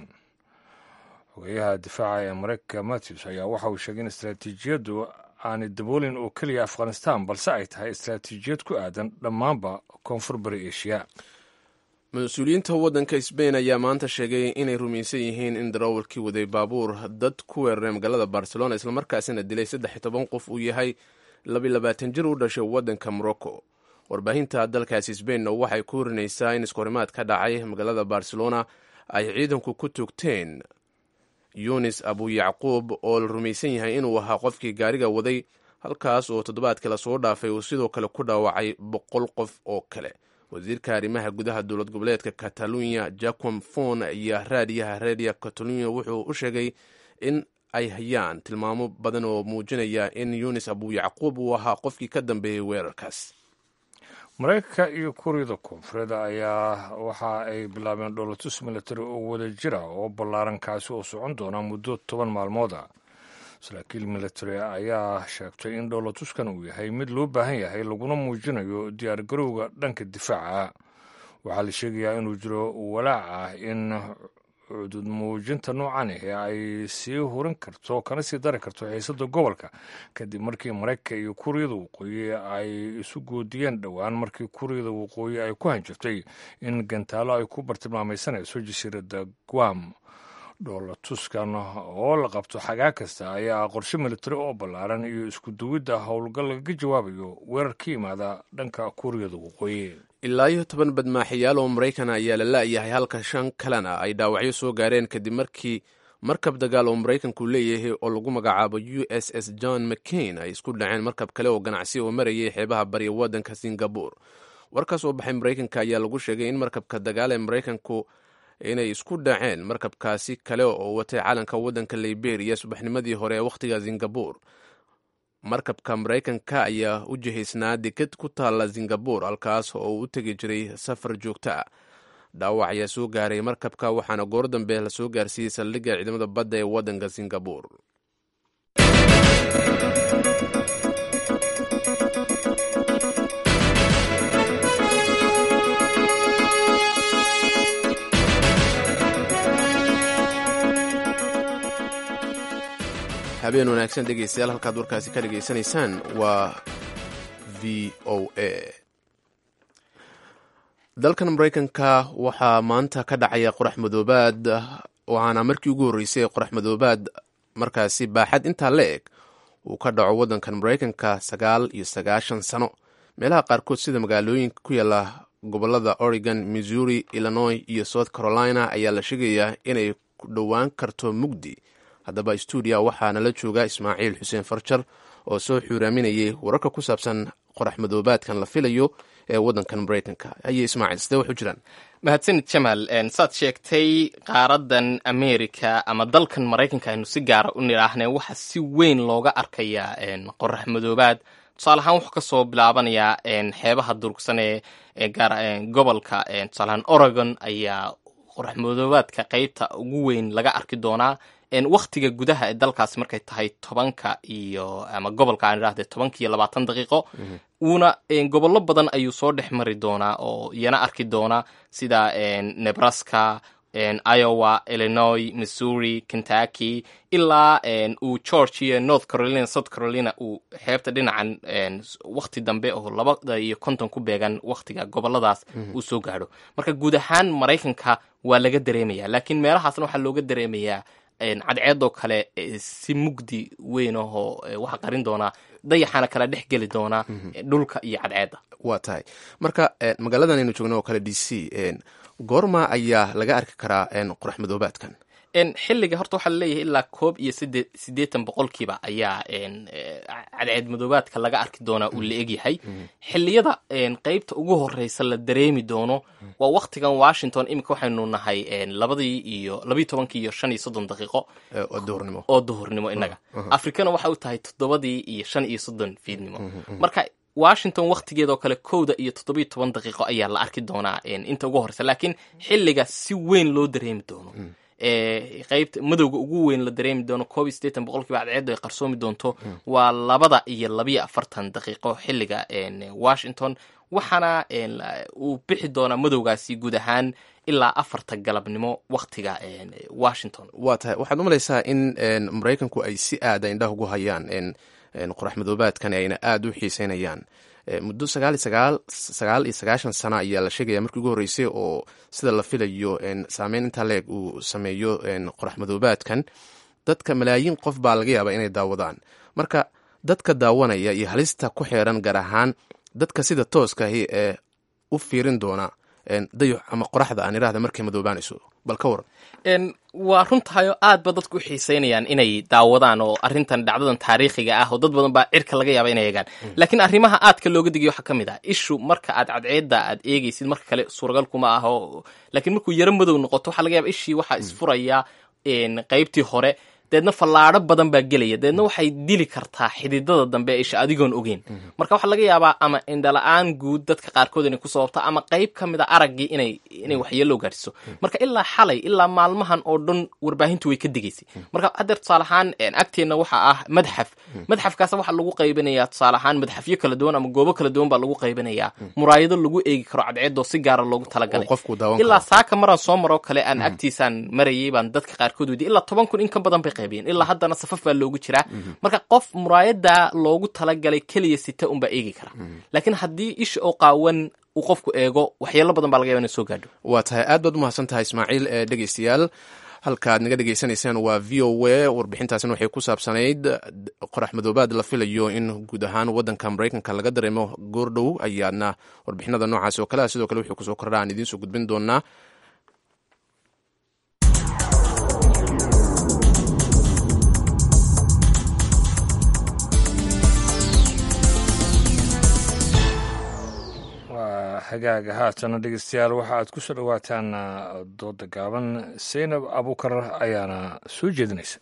xogeyaha difaaca ee maraykanka mattis ayaa waxa uu sheegay in istaraatiijiyaddu aanay daboolin oo keliya afghanistan balse ay tahay istaraatiijiyad ku aadan dhammaanba koonfur bari eshiya mas-uuliyiinta waddanka sbain ayaa maanta sheegay inay rumaysan yihiin in darawalkii waday baabuur dad ku weeraray magaalada barcelona islamarkaasina dilay saddex iyo toban qof uu yahay labilabaatan jir u dhashay waddanka morocco warbaahinta dalkaasi sbainna waxay ku horinaysaa in iskahorimaad ka dhacay magaalada barcelona ay ciidanku ku togteen yunis abu yacquub oo la rumaysan yahay inuu ahaa qofkii gaariga waday halkaas oo toddobaadkii lasoo dhaafay uu sidoo kale ku dhaawacay boqol qof oo kale wasiirka arrimaha gudaha dowlad goboleedka catalunya jacom fon iyo raadiyaha redia catalunya wuxuu u sheegay in ay hayaan tilmaamo badan oo muujinaya in yunis abu yacquub uu ahaa qofkii ka dambeeyey weerarkaas maraykanka iyo kuuriyada koonfureed ayaa waxa ay bilaabeen dholotus military oo wada jira oo ballaaran kaasi oo socon doona muddo toban maalmooda saraakiil military ayaa sheegtay in dholotuskan uu yahay mid loo baahan yahay laguna muujinayo diyaargarowga dhanka difaaca waxaa la sheegayaa inuu jiro walaac ah in cudud muujinta noocan ahi ay sii hurin karto kana sii dari karto xiisada gobolka kadib markii maraykanka iyo kuuriyada waqooyi ay isu goodiyeen dhowaan markii kuuriyada waqooyi ay ku hanjirtay in gantaalo ay ku bartilmaamaysanayso jasiiradda guam dhoolatuskan oo la qabto xagaa kasta ayaa qorshe militari oo ballaaran iyo isku duwidda howlgal lagaga jawaabayo weerar ka yimaada dhanka kuuriyada waqooyi ilaa iyo toban badmaaxayaal oo maraykan ayaa la la'yahay halka shan kalena ay dhaawacyo soo gaareen kadib markii markab dagaal oo maraykanku leeyahay oo lagu magacaabo u s s john mccain ay isku dhaceen markab kale oo ganacsi oo marayay xeebaha bariya waddanka singabore war ka soo baxay maraykanka ayaa lagu sheegay in markabka dagaal ee maraykanku inay isku dhaceen markabkaasi kale oo watay calanka waddanka liberia subaxnimadii hore ee wakhtiga singabore markabka maraykanka ayaa u jihaysnaa deked ku taalla singabore halkaas oo uu u tegi jiray safar joogto ah dhaawac ayaa soo gaaray markabka waxaana goor dambe la soo gaarsiiyey saldhigga ciidamada badda ee waddanka singabore habeen wanaagsan dhegeystayaal halkaad warkaasi ka dhegaysanaysaan waa v o a dalkan maraykanka waxaa maanta ka dhacaya qorax madoobaad waxaana markii ugu horreysay qorax madoobaad markaasi baaxad intaa la eg uu ka dhaco waddankan maraykanka sagaal iyo sagaashan sano meelaha qaarkood sida magaalooyinka ku yaala gobolada oregon missouri illinois iyo south carolina ayaa la sheegayaa inay ku dhowaan karto mugdi haddaba stuudiya waxaana la jooga ismaaciil xuseen farjar oo soo xuuraaminayay wararka ku saabsan qorax madoobaadkan la filayo ee waddankan maraykanka haye ismaaciil sidee wax u jiraan mahadsanid jamaal saad sheegtay qaaradan america ama dalkan maraykanka aynu si gaara u nidhaahnay waxaa si weyn looga arkayaa qorax madoobaad tusaale ahaan wuxuu kasoo bilaabanayaa xeebaha durugsan ee gobolka tusaaleahaan oregon ayaa qorax madoobaadka qeybta ugu weyn laga arki doonaa waktiga gudaha ee dalkaasi markay tahay tobanka iyo ama gobolka aan idhahde tobanka iyo labaatan daqiiqo uuna gobollo badan ayuu soo dhex mari doonaa oo iyana arki doona sida nebraska iowa illinois missouri kentucky ilaa uu georgia north carolina south carolina uu xeebta dhinacan wakti dambe oo labada iyo konton ku beegan waktiga goboladaas uu soo gaadho marka guud ahaan maraykanka waa laga dareemaya laakiin meelahaasna waxaa looga dareemayaa cadceedoo kale si mugdi weyn ahoo waxa qarin doonaa dayaxana kala dhex geli doonaa dhulka iyo cadceedda waa tahay marka magaaladan aynu joogno oo kale d c goorma ayaa laga arki karaa qorax madoobaadkan xilliga horta waxaa laleeyahay ilaa koob iyo side siddeetan boqolkiiba ayaa cadceed madoobaadka laga arki doonaa uu la egyahay xilliyada qeybta ugu horeysa la dareemi doono waa waktigan washington iminka waxaynu nahay labadii iyo labayo tobankii iyo shan iyo soddon daqiiqo duhurnimo oo duhurnimo inaga afrikana waxay u tahay toddobadii iyo shan iyo soddon fiidnimo marka washington waktigeedoo kale kowda iyo toddobiyo toban daqiiqo ayaa la arki doonaa inta ugu horeysa laakiin xilliga si weyn loo dareemi doono qeybta madowga ugu weyn la dareemi doono koob iyo siddeetan boqolkiiba cadceeddu ay qarsoomi doonto waa labada iyo labayo afartan daqiiqo xilliga washington waxaana uu bixi doonaa madowgaasi guud ahaan ilaa afarta galabnimo waktiga washington waa tahay waxaad u malaysaa in maraykanku ay si aada indhaha ugu hayaan qorax madoobaadkan ayna aada u xiiseynayaan muddo sagaal sagaal sagaal iyo sagaashan sana ayaa la sheegaya markii ugu horreysay oo sida la filayo saameyn intaa leeg uu sameeyo qorax madoobaadkan dadka malaayiin qof baa laga yaabaa inay daawadaan marka dadka daawanaya iyo halista ku xeeran gaar ahaan dadka sida tooskahi ee u fiirin doona dayax ama qoraxda aan iraahda markay madoobaanayso bal ka waran waa runtahayo aad ba dadku u xiiseynayaan inay daawadaan oo arrintan dhacdadan taariikhiga ah oo dad badan baa cirka laga yaaba inay eegaan laakiin arrimaha aadka looga digay waxaa ka mid ah ishu marka aad cadceedda aad eegaysid marka kale suuragal kuma ah oo laakiin markuu yaro madow noqoto waxaa laga yaaba ishii waxaa isfuraya qeybtii hore deedna fallaadho badan baa gelaya deedna waxay dili kartaa xididada dambe isha adigoon ogeyn marka waxaa laga yaabaa ama indhala-aan guud dadka qaarkood inay ku sababto ama qeyb ka mid a araggii inay inay waxyeello gaadhiso marka ilaa xalay ilaa maalmahan oo dhan warbaahintu way ka digaysay marka haddeer tusaale ahaan agteenna waxaa ah madxaf madxafkaasa waxaa lagu qaybinayaa tusaale ahaan madxafyo kala duwan ama goobo kala duwan baa lagu qaybinayaa muraayado lagu eegi karo cadceedoo si gaara loogu talagalay ilaa saaka maraan soo maroo kale aan agtiisaan marayay baan dadka qaarkood weydiy ilaa toban kun in ka badan bay ilaa haddana safaf baa loogu jiraa marka qof muraayada loogu talagalay keliya sita unbaa eegi kara laakiin haddii isha oo qaawan uu qofku eego waxyeelo badan baa laga yaba ina soo gaadho waa tahay aad baad umahadsan tahay ismaaciil ee dhegeystayaal halkaaad naga dhegeysanaysaan waa v o a warbixintaasina waxay ku saabsanayd qorax madoobaad la filayo in guud ahaan wadanka maraykanka laga dareemo goordhow ayaadna warbixinada noocaas oo kale ah sidoo kale wuxuu kusoo kordha aan idiin soo gudbin doonaa hagaaga haatana dhegeystayaal waxa aad ku soo dhowaataan dooda gaaban saynab abuukar ayaana soo jeedinaysa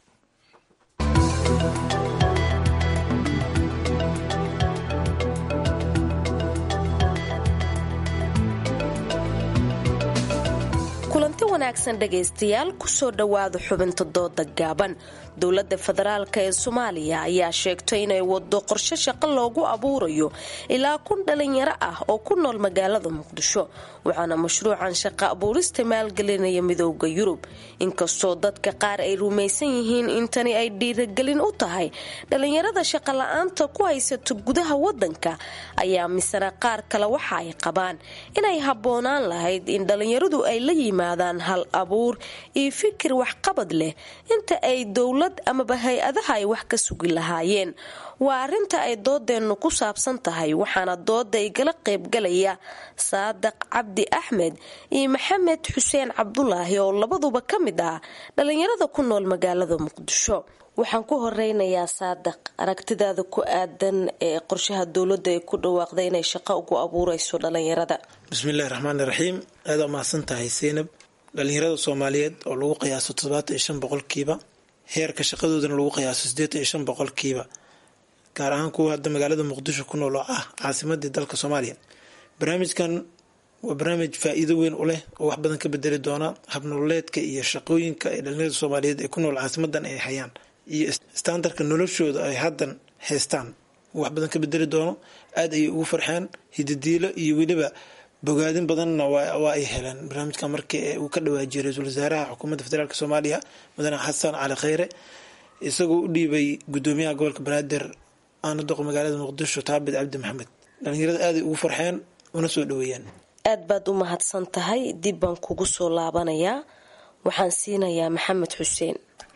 kulanti wanaagsan dhegaystayaal kusoo dhowaada xubinta dooda gaaban dowladda federaalk ee soomaaliya ayaa sheegtay inay wado qorshe shaqo loogu abuurayo ilaa kun dhalinyaro ah oo ku nool magaalada muqdisho waxaana mashruucan shaqo abuurista maalgelinaya midooda yurub inkastoo dadka qaar ay rumaysan yihiin in tani ay dhiiragelin u tahay dhalinyarada shaqo la-aanta ku haysato gudaha wadanka ayaa misana qaar kale waxa ay qabaan inay habboonaan lahayd in dhalinyaradu ay la yimaadaan hal abuur iyo fikir waxqabad leh inta ay dowlad amaba hay-adaha ay wax ka sugi lahaayeen waa arinta ay doodeennu ku saabsan tahay waxaana dooda igala qaybgalaya saadaq cabdi axmed iyo maxamed xuseen cabdulaahi oo labaduba ka mid ah dhalinyarada ku nool magaalada muqdisho waxaan ku horeynayaa saadaq aragtidaada ku aadan ee qorshaha dowladda ay ku dhawaaqday inay shaqo ugu abuureyso dhalinyarada bismillahi raxmaani raxiim aada umahadsan tahay seynab dhalinyarada soomaaliyeed oo lagu qiyaaso toddobaatan iyo shan boqolkiiba heerka shaqadoodana lagu qiyaaso siddeetan iyo shan boqolkiiba gaar ahaan kuwa hadda magaalada muqdisho ku nool oo ah caasimadii dalka soomaaliya barnaamijkan waa barnaamij faa-iido weyn u leh oo wax badan ka bedeli doona habnololeedka iyo shaqooyinka ay dhalinyarada soomaaliyeed ee ku nool caasimadan ay hayaan iyo standardka noloshooda ay haddan haystaan wax badan ka bedeli doono aada ayay ugu farxeen hididiilo iyo weliba bogaadin badanna waa ay heleen barnaamijka markii uu ka dhawaajiyay ra-iisul wasaaraha xukuumadda federaalk soomaaliya mudane xasan cali kheyre isagoo u dhiibay gudoomiyaha gobolka banaadir aana doqo magaalada muqdisho taabid cabdi maxamed dhalinyarada aaday ugu farxeen una soo dhaweeyeen aad baad u mahadsan tahay dib baan kugu soo laabanayaa waxaan siinayaa maxamed xuseen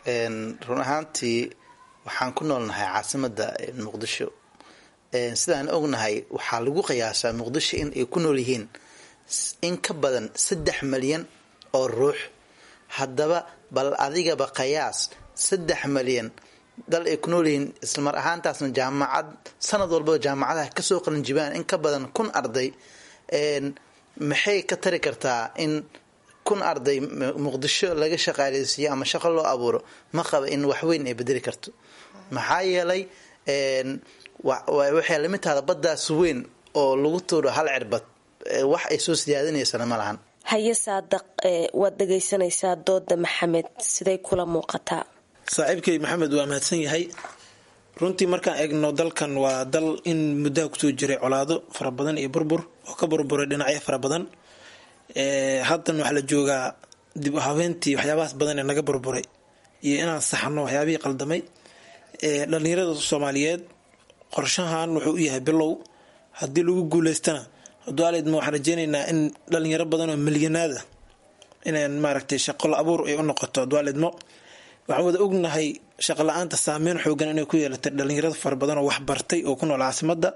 run ahaantii waxaan ku noolnahay caasimada muqdisho sidaan ognahay waxaa lagu qiyaasaa muqdisho in ay ku nool yihiin in ka badan saddex malyan oo ruux haddaba bal adigaba qiyaas saddex malyan dal ay ku nool yihiin islamar ahaantaasna jaamacad sanad walbaba jaamacadaha kasoo qalinjibaan in ka badan kun arday maxay ka tari kartaa in kun arday muqdisho laga shaqaaleysiiyo ama shaqo loo abuuro ma qaba in waxweyn ay bedeli karto maxaa yeelay waxay lamid tahda baddaas weyn oo lagu tuuro hal cirbad wax ay soo siyaadinaysana ma lahan haye saadaq waad dhegaysanaysaa dooda maxamed siday kula muuqataa saaxiibkay maxamed waa mahadsan yahay runtii markaan eegno dalkan waa dal in muddaha kusoo jiray colaado fara badan iyo burbur oo ka burburay dhinacyo fara badan haddan waxaa la joogaa dib u habeentii waxyaabahaas badan ee naga burburay iyo inaan saxno waxyaabihii qaldamay dhalinyarada soomaaliyeed qorshahan wuxuu u yahay bilow haddii lagu guuleystana dualedma waxaan rajeynaynaa in dhalinyaro badan oo milyanaada inaan maaragtay shaqo la abuur ay u noqoto dualedmo waxaan wada ognahay shaqo la-aanta saameyn xoogan inay ku yeelatay dhalinyarada fara badan oo waxbartay oo ku nool caasimada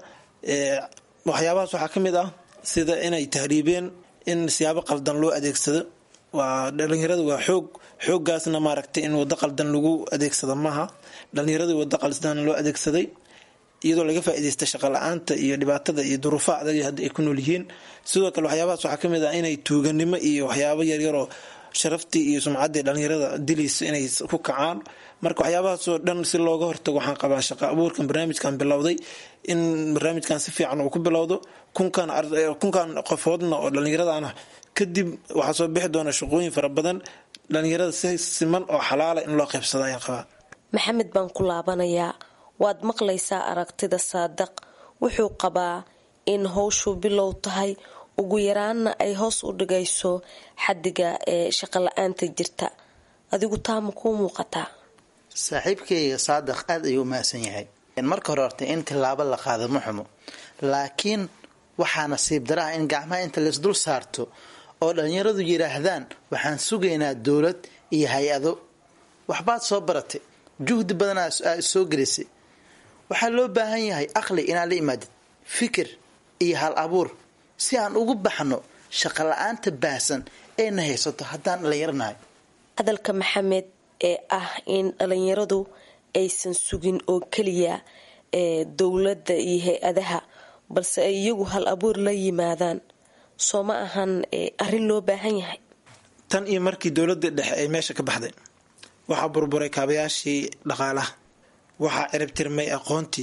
waxyaabahaas waxaa ka mid ah sida inay tahriibeen in siyaabo qaldan loo adeegsado waa dhalinyarada waa xoog xooggaasna maaragtay in wado qaldan lagu adeegsado maaha dhalinyaradii wado qaldan loo adeegsaday iyadoo laga faa'iidaysta shaqo la-aanta iyo dhibaatada iyo duruufaha adag hadda ay ku nool yihiin sidoo kale waxyaabahaas waxaa kamid ah inay tuuganimo iyo waxyaabo yaryaroo sharaftii iyo sumcaddii dhalinyarada dilayso inay ku kacaan marka waxyaabahaasoo dhan si looga hortago waxaan qabaa shaqo abuurkan barnaamijkan bilowday in barnaamijkan si fiican uu ku bilowdo kunkan kunkan qofoodna oo dhallinyaradana kadib waxaa soo bixi doona shaqooyin fara badan dhalinyarada si siman oo xalaala in loo qaybsado ayaan qabaa maxamed baan ku laabanayaa waad maqlaysaa aragtida saadaq wuxuu qabaa in howshu bilow tahay ugu yaraanna ay hoos u dhigayso xadiga ee shaqo la-aanta jirta adigu taa ma kuu muuqataa saaxiibkayga saadaq aada ayuu umahadsan yahay marka hore horta in tilaabo la qaado ma xumo laakiin waxaa nasiib daraha in gacmaha inta laisdul saarto oo dhalinyaradu yidhaahdaan waxaan sugaynaa dowlad iyo hay-ado waxbaad soo baratay juhdi badanaa aad soo gelisay waxaa loo baahan yahay aqli inaad la imaadid fikir iyo hal abuur si aan ugu baxno shaqo la-aanta baahsan eena haysato haddaan dhalinyaranahay hadalka maxamed ee ah in dhalinyaradu aysan sugin oo keliya ee dowladda iyo hay-adaha balse ay iyagu hal abuur la yimaadaan soo ma ahan arrin loo baahan yahay tan iyo markii dowladda dhexe ay meesha ka baxday waxaa burburay kaabayaashii dhaqaalaha waxaa ciribtirmay aqoontii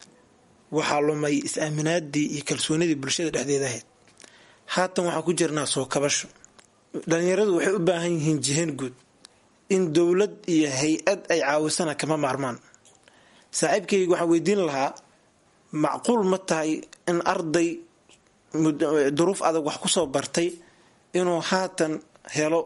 waxaa lumay is-aaminaadii iyo kalsoonidii bulshada dhexdeeda ahayd haatan waxaan ku jirnaa soo kabasho dhalinyaradu waxay u baahan yihiin jiheen guud in dowlad iyo hay-ad ay caawisana kama maarmaan saaxiibkayga waxaan weydiin lahaa macquul ma tahay in arday duruuf adag wax kusoo bartay inuu haatan helo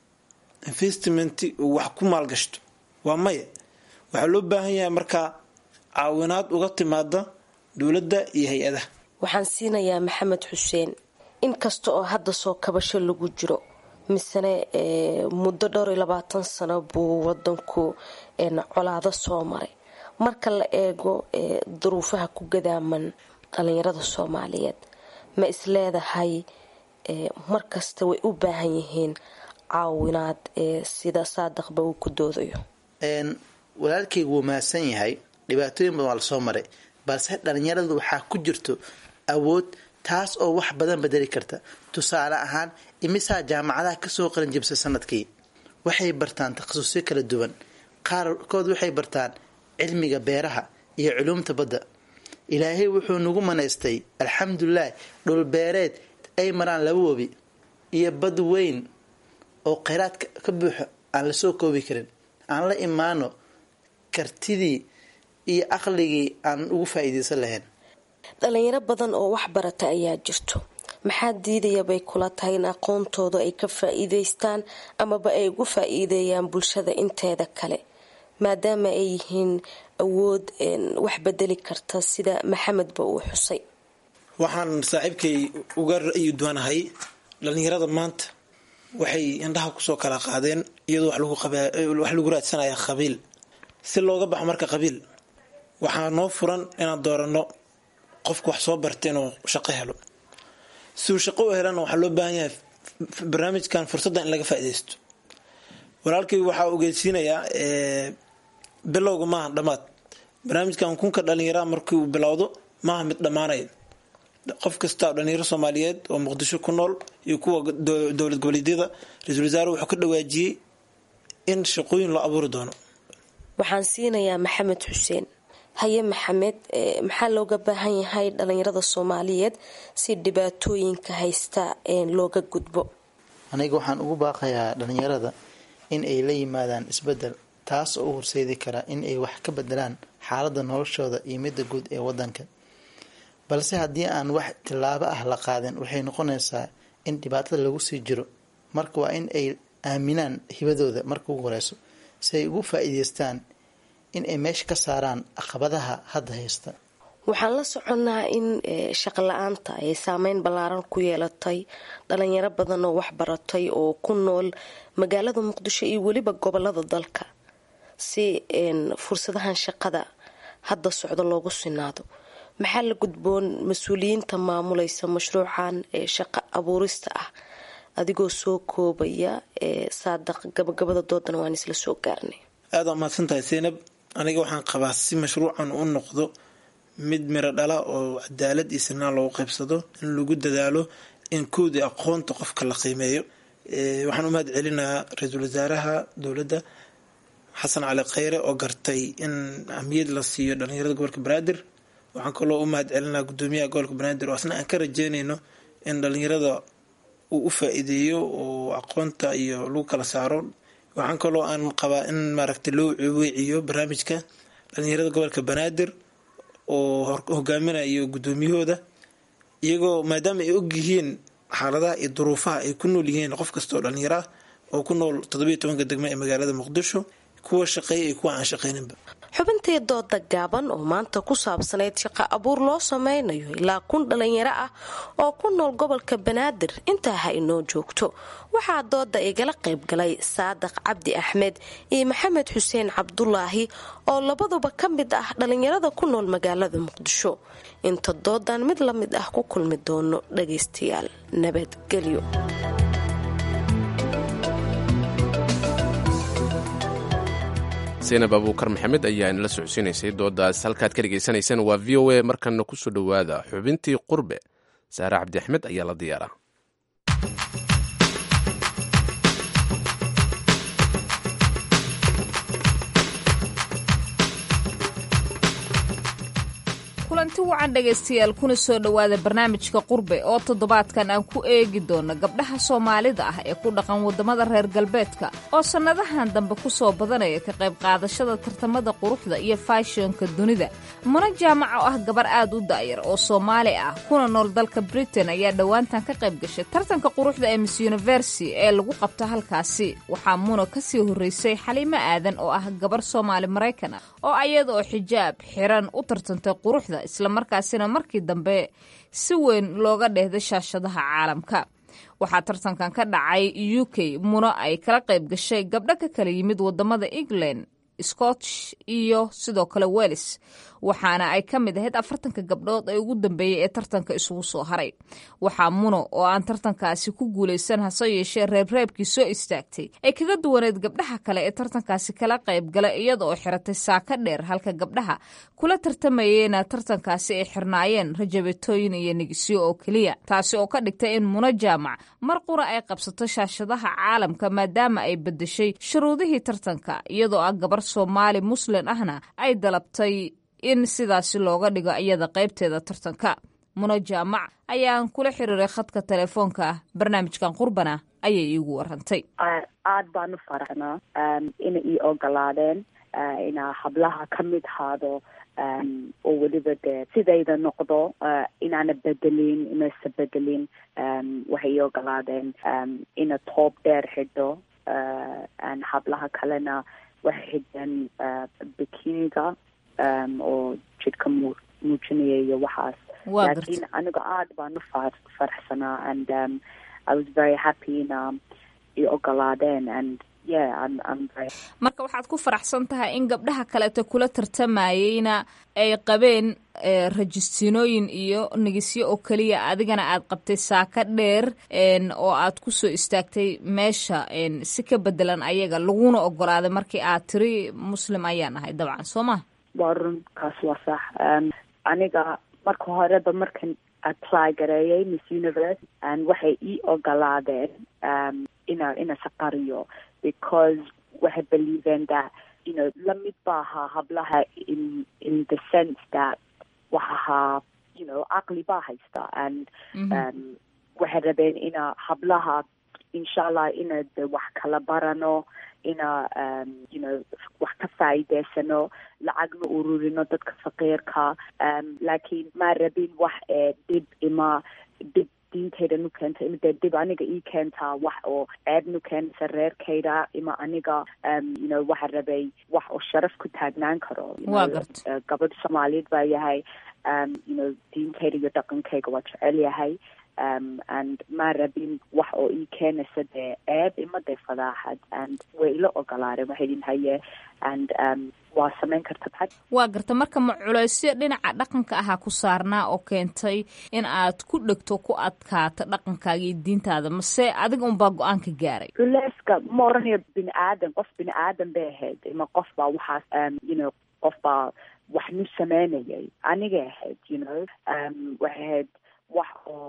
investment uu wax ku maalgashto waa maya waxaa loo baahan yahay markaa caawinaad uga timaada dowladda iyo hay-adaha waxaan siinayaa maxamed xuseen inkasta oo hadda soo kabasho lagu jiro misene muddo dhowr iyo labaatan sano buu wadanku colaado soo maray marka la eego duruufaha ku gadaaman dhalinyarada soomaaliyeed ma isleedahay markasta way u baahan yihiin caawinaad sida saadaqba uu ku doodayo walaalkaygu wuu mahadsan yahay dhibaatooyin badan waa lasoo maray balse dhalinyaradu waxaa ku jirto awood taas oo wax badan bedeli karta tusaale ahaan imisaa jaamacadaha kasoo qalinjibsay sanadkii waxay bartaan takhasusyo kala duwan qaarkood waxay bartaan cilmiga beeraha iyo culuumta badda ilaahay wuxuu nagu manaystay alxamdulilah dhulbeereed ay maraan laba webi iyo bad weyn oo kheyraad ka buuxo aan lasoo koobi karin aan la imaano kartidii iyo aqligii aan ugu faa-iideysan lahayn dhalinyaro badan oo wax barata ayaa jirto maxaa diidaya bay kula tahay in aqoontooda ay ka faa-iideystaan amaba ay ugu faa-iideeyaan bulshada inteeda kale maadaama ay yihiin awood wax bedeli karta sida maxamedba uu xusay waxaan saaxiibkay uga ra-yi duwanahay dhalinyarada maanta waxay indhaha kusoo kala qaadeen iyadoo wax lagu qaba wax lagu raadsanaya qabiil si looga baxo marka qabiil waxaa noo furan inaan dooranno qofka wax soo barta inuu shaqo helo si uu shaqo u helana waxaa loo baahan yahay barnaamijkan fursadda in laga faaidaysto walaalkay waxaa ogeysiinayaa bilowga maaha dhammaad barnaamijkan kunka dhallinyaraha markii uu bilowdo maaha mid dhammaanaya qof kasta oo dhalinyaro soomaaliyeed oo muqdisho ku nool iyo kuwa dowlad goboleedyada ra-iisul wasaare wuxuu ka dhawaajiyey in shaqooyin loo abuuri doono waxaan siinayaa maxamed xuseen haye maxamed maxaa looga baahan yahay dhalinyarada soomaaliyeed si dhibaatooyinka haysta looga gudbo aniga waxaan ugu baaqayaa dhalinyarada in ay la yimaadaan isbedel taas oo u horseedi kara in ay wax ka bedelaan xaalada noloshooda iyo midda guud ee wadanka balse haddii aan wax tillaabo ah la qaadin waxay noqonaysaa in dhibaatada lagu sii jiro marka waa in ay aaminaan hibadooda marka ugu horeyso si ay ugu faa-iideystaan in ay meesha ka saaraan caqabadaha hadda haysta waxaan la soconnaa in shaqo la-aanta ay saameyn ballaaran ku yeelatay dhalinyaro badan oo waxbaratay oo ku nool magaalada muqdisho iyo weliba gobolada dalka si fursadahan shaqada hadda socdo loogu sinaado maxaa la gudboon mas-uuliyiinta maamulaysa mashruucan ee shaqo abuurista ah adigoo soo koobaya saadaq gabagabada doodana waan isla soo gaarnay aada waa mahadsan tahay seynab aniga waxaan qabaa si mashruucan u noqdo mid miro dhala oo cadaalad iyo sinaan loogu qaybsado in lagu dadaalo in koodii aqoonta qofka la qiimeeyo waxaan u mahad celinayaa ra-iisul wasaaraha dowladda xasan cali kheyre oo gartay in ahmiyad la siiyo dhalinyarada gobolka banaadir waxaan kaloo u mahad celinaa gudoomiyaha gobolka banaadir oo asna aan ka rajeynayno in dhalinyarada uu u faa-iideeyo oo aqoonta iyo lagu kala saaro waxaan kaloo aan qabaa in maaragtay loo weeciyo barnaamijka dhalinyarada gobolka banaadir oo hogaaminayo gudoomiyahooda iyagoo maadaama ay og yihiin xaaladaha iyo duruufaha ay ku nool yihiin qof kasta oo dhalinyaro ah oo ku nool toddobiyo tobanka degmo ee magaalada muqdisho kuwa shaqeeya iyo kuwa aan shaqeyninba xubintii dooda gaaban oo maanta ku saabsanayd shaqo abuur loo sameynayo ilaa kun dhalinyaro ah oo ku nool gobolka banaadir intaa ha inoo joogto waxaa dooda igala qaybgalay saadaq cabdi axmed iyo maxamed xuseen cabdulaahi oo labaduba ka mid ah dhalinyarada ku nool magaalada muqdisho inta doodan mid la mid ah ku kulmi doono dhagaystayaal nabadgelyo saynab abuukar maxamed ayaa inala socodsiinaysay doodaas halkaad ka dhegaysanaysaan waa v o a markana kusoo dhowaada xubintii qurbe saare cabdi axmed ayaa la diyaaraa kulanti wacan dhegaystayaal kuna soo dhowaada barnaamijka qurbe oo toddobaadkan aan ku eegi doono gabdhaha soomaalida ah ee ku dhaqan waddamada reer galbeedka oo sannadahan dambe ku soo badanaya ka qayb qaadashada tartamada quruxda iyo faashionka dunida muna jaamac oo ah gabar aad u da'yar oo soomaali ah kuna nool dalka britain ayaa dhowaantan ka qayb gashay tartanka quruxda ee miss university ee lagu qabto halkaasi waxaa muna ka sii horraysay xaliimo aadan oo ah gabar soomaali maraykan ah oo ayadaoo xijaab xiran u tartantay quruxda islamarkaasina markii dambe si weyn looga dheehday shaashadaha caalamka waxaa tartankan ka dhacay u k muno ay kala qayb gashay gabdho ka kala yimid wadamada england scotch iyo sidoo kale welis waxaana ay ka mid ahayd afartanka gabdhood ee ugu dambeeyey ee tartanka isugu soo haray waxaa muno oo aan tartankaasi ku guulaysan hase yeeshee reebreebkii soo istaagtay ay kaga duwaneed gabdhaha kale ee tartankaasi kala qayb gala iyada oo xiratay saaka dheer halka gabdhaha kula tartamayeyna tartankaasi ay xirnaayeen rajabetooyin iyo nigisyo oo keliya taasi oo ka dhigtay in muno jaamac mar qura ay qabsato shaashadaha caalamka maadaama ay bedeshay shuruudihii tartanka iyadoo ah gabar soomaali muslin ahna ay dalabtay in sidaasi looga dhigo iyada qaybteeda tartanka muno jaamac ayaan kula xiriiray khadka telefoonka ah barnaamijkan qurbana ayay iigu warantay aad baan u faraxnaa inay ii ogolaadeen inaa hablaha ka mid haado oo weliba dee sidayda noqdo inaana bedelin inaysa bedelin waxay ii ogolaadeen ina toob dheer xidho hablaha kalena waxay xidheen bikiniga oo jidhka mu muujinaya iyo waxaas laakiin aniga aad baan u far faraxsanaa and um, I was very happy ina i ogolaadeen and yeah I'm, I'm very marka waxaad ku faraxsan tahay in gabdhaha kaleeto kula tartamayeyna ay qabeen rajistiinooyin iyo nigisyo oo keliya adigana aad qabtay saaka dheer oo aad kusoo istaagtay meesha si ka bedelan ayaga laguna ogolaaday markii aad tiri muslim ayaan ahay dabcan soo ma waa run kaas waa sax aniga marka horeba markan apply gareeyay miss universe waxay ii ogolaadeen ina ina saqariyo because waxay believeen that you know lamid ba ahaa hablaha in in the sense that wax ahaa you know caqli baa haysta and um, waxay rabeen ina hablaha insha allah ina de wax kala barano ina um, you know wax ka faa'iideysano lacagna ururino dadka faqiirka um, laakiin maa rabin wax ee dhib ima dhib diintayda nu keenta ima dee dib aniga ii keentaa wax oo ceeb nu keenaysa reerkayda ima aniga um, you know waxa rabay wax oo sharaf ku taagnaan karo you Waa know, garta. uh, gabadh soomaaliyeed baa yahay um, you know diintayda iyo dhaqankayga waa jecel yahay um, and maa rabin wax oo ii keenaysa dee ceeb ima dee fadaaxad and way ila ogolaadeen waxay idin haye and um, waa samayn karta maxad waa garta marka ma culaysyo dhinaca dhaqanka ahaa ku saarnaa oo keentay in aad ku dhegto ku adkaato dhaqankaaga iyo diintaada mase adiga unbaa go-aanka gaaray culayska ma oranayo bini aadan qof bini aadan bay ahayd ima qof baa waxaas um, you know qof baa wax nu sameynayay anigay ahayd you know um, waxay ahayd wax oo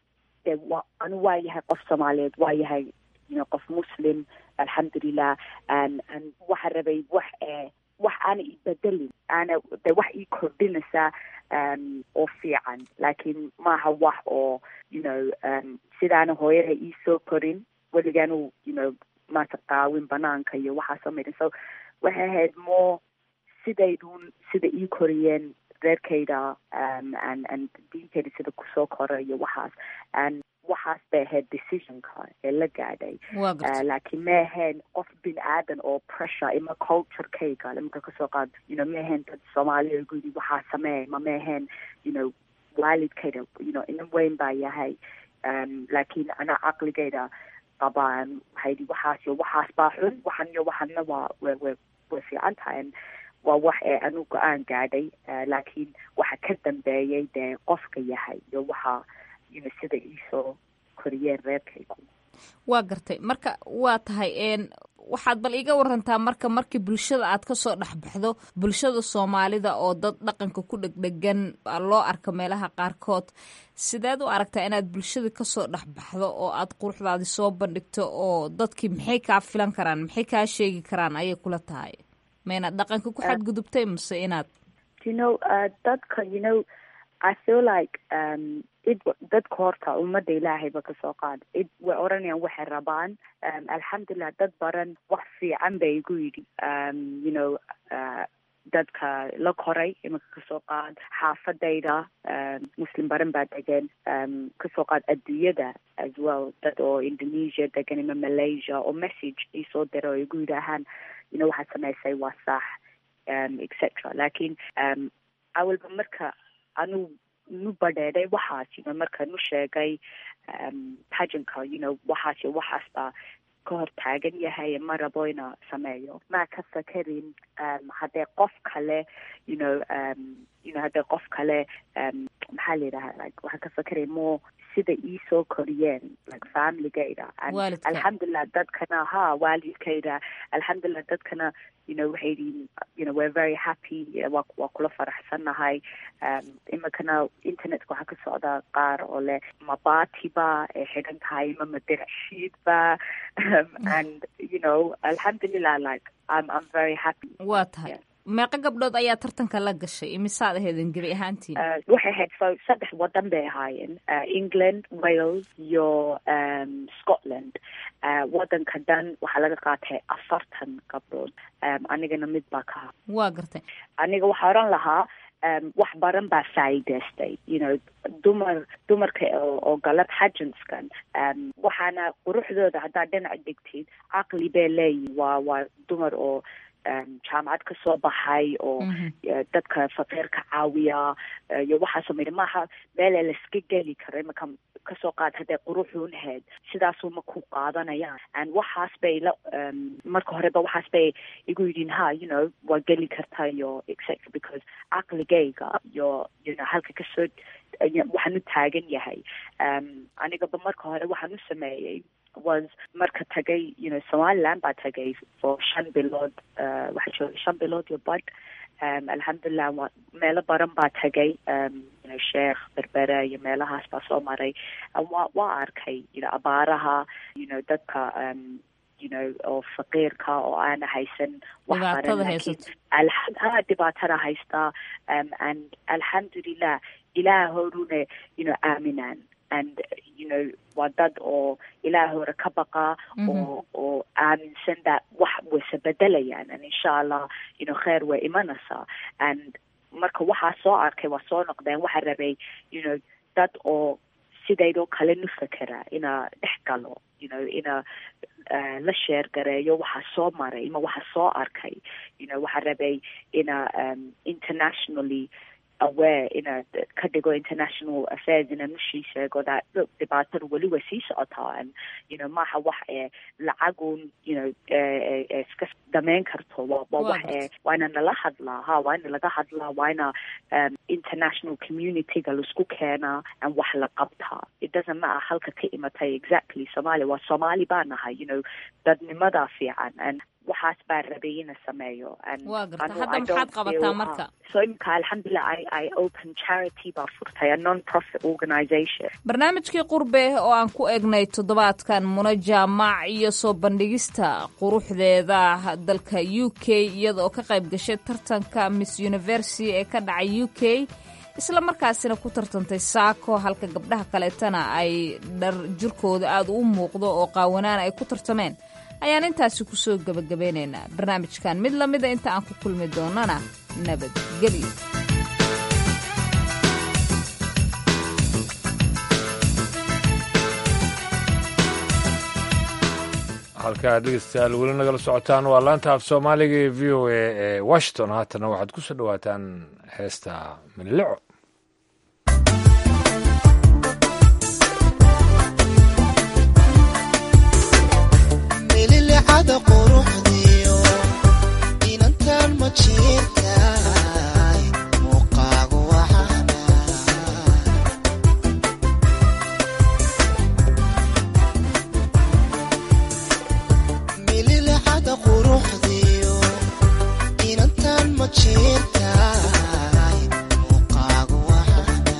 de wa anu waa yahay qof soomaaliyeed waa yahay you know qof muslim alxamdulilah and and waxa rabay wax ee wax aana i bedelin aana de wax ii kordhinaysa um, oo fiican laakiin maaha wax oo you know um, sidaana hooyada ii soo korin weligaanu you know maata qaawin banaanka iyo waxaa soo marin so waxay ahayd more sidaydun sida ii koriyeen reerkayda um, and and diintayda sida kusoo kora iyo waxaas and waxaas bay ahayd decisionka ee la gaadhay waa garta Uh, laakiin ma ahayn qof bin aadan oo pressure ima culturekayga imika kasoo qaad you know ma ahayn dad soomaaliya igu yidhi waxaa sameey ma ma ahayn you know waalidkayda you know ina weyn baa yahay um, laakiin ana caqligayda qabaan waxay yidhi waxaas iyo waxaas baa xun waxan iyo waxanna waa way way way fiican tahay And waa wax ee anu go-aan gaadhay uh, laakiin waxa ka dambeeyay dee qofka yahay iyo waxa you know sida iisoo koriyeen reerkaygu waa gartay marka waa tahay een waxaad bal iiga warantaa marka markii bulshada aad kasoo dhexbaxdo bulshada soomaalida oo dad dhaqanka ku dhegdhegan baa loo arka meelaha qaarkood sideed u aragtaa inaad bulshada kasoo dhexbaxdo oo aad quruxdaadi soo bandhigto oo dadkii maxay kaa filan karaan maxay kaa sheegi karaan ayay kula tahay ma inaad dhaqanka ku xadgudubtay mase inaad you know uh, dadka you know I feel like um id dadka horta ummadda ilaahayba kasoo qaad id way oranayaan waxay rabaan um, alxamdulilah dad baran wax fiican bay igu yidhi um, you know uh, dadka la koray imika kasoo qaad xaafadayda um, muslim baran baa degan um, kasoo qaad adduunyada as well dad oo indonesia degan ima malaysia oo message isoo dira oo igu yidhaahaan you know waxaad samaysay waa sax um, etc laakiin um, awalba marka anu nu badheedhay waxaas you know marka nu sheegay um, pageantka you know waxaas iyo waxaas baa ka hor taagan yahay ma rabo ina sameeyo maa ka fakerin um, haddee qof kale you know um, you know haddee qof kale um, maxaa la yidhaha like waxaan ka fakeray more sida ii soo koriyeen like familygayda And Waalidka. alxamdulilah dadkana ha waalidkayda alxamdulilah dadkana you know waxay yihiin you know we're very happy eh, waa waa kula faraxsannahay um, imikana internetka waxaa ka socda qaar oo leh mabati ba ay xidhan tahay ma madirashiid ba um, and you know alxamdulilah like I'm I'm very happy waa tahay meeqa gabdhood ayaa tartanka la gashay imisaad aheedin gebi ahaantiin Uh, waxay ahayd so saddex wadan bay ahaayeen uh, england wales iyo um, scotland uh, wadanka dhan waxaa laga qaatay afartan gabdhood um, anigana mid baa ka ha waa gartay aniga waxaa oran lahaa um, wax baran baa faa'iidaystay you know dumar dumarka oo, oo gala pagentskan um, waxaana quruxdooda haddaad dhinac dhigtid caqli bay leeyihin waa waa dumar oo um, jaamacad ka soo baxay oo eh, dadka faqiirka caawiya eh, iyo waxaasoo midha maaha meela laiska geli karo imika kasoo qaad hadday quruxuun ahayd sidaasuma ku qaadanayaan and waxaas bay la marka horeba waxaas bay igu yidhiin ha you know waa geli kartaa iyo etc because caqligayga iyo you know halka kasoo waxaan u taagan yahay anigaba marka hore waxaan u sameeyey was marka tagay you know somaliland baa tagay for shan bilood waxaa joogay shan bilood iyo bad um, alxamdulilah wa meelo badan baa tagay um, you know, sheekh berbere iyo meelahaas baa soo maray wa waa arkay you know, abaaraha you know, dadka um, you know, oo faqiirka oo aana haysan wax baran laakiin ha dhibaatada haystaa um, and alxamdulilah ilaah horune you know, aaminaan and you know waa dad oo ilaah hore ka baqa oo oo aaminsan that wax wayse bedelayaan and insha allah you know kheer way imanaysaa and marka waxaa soo arkay waa soo noqdeen waxaa rabay you know dad oo sidaydoo kale nu fekera ina dhex galo you know ina uh, la sheer gareeyo waxaa soo maray ima waxaa soo arkay you know waxaa rabay ina um, internationally aware ina ka dhigo international affairs ina nushii sheego that look dhibaatada weli way sii socotaa and you know maaha wax ee lacagun you know iska dameyn karto waa waa wax ee waa ina nala hadlaa ha waa ina laga hadlaa waa ina um, international communityga laisku keenaa and wax la qabtaa it doesn't matter halka ka imatay exactly somalia waa soomaali baa nahay you know dadnimadaa fiican and waxaas baa rabay ina sameeyo waa garta hadda maxaad qabataa marka so imika alxamdulilah i i open charity baa furtay a non profit organization barnaamijkii qurbe oo aan ku egnay toddobaadkan muna jaamac iyo soo bandhigista quruxdeeda dalka u k iyada oo ka qayb gashay tartanka miss university ee ka dhacay u k isla markaasina ku tartantay saako halka gabdhaha kaleetana ay dhar jirkooda aada u muuqdo oo qaawanaan ay ku tartameen ayaan intaasi kusoo gebagabeynaynaa barnaamijkan mid lamida inta aan ku kulmi doonana nabadgelyo halkaa dhegeystayaal weli nagala socotaan waa laanta af soomaaliga ee v o a ee washington haatana waxaad ku soo dhawaataan heesta milileco mililicada quruxdiyo inantan ma jirtaay muuqaagu waxaana mililicada quruxdiyo inantan ma jirtaay muuqaagu waxaana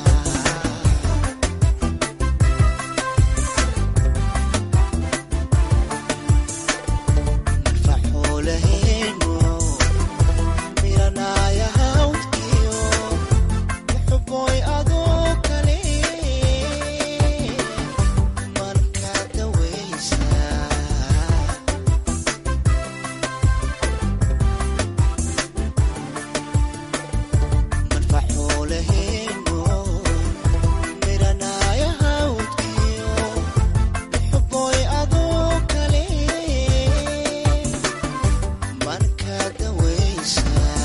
faxuulaheenu miranaya hawdkiyo muxuboy adoo kale marka dawaysa marfaxuulaheenu miranaya hawdkiyo muxuboy adoo kale marka dawaysa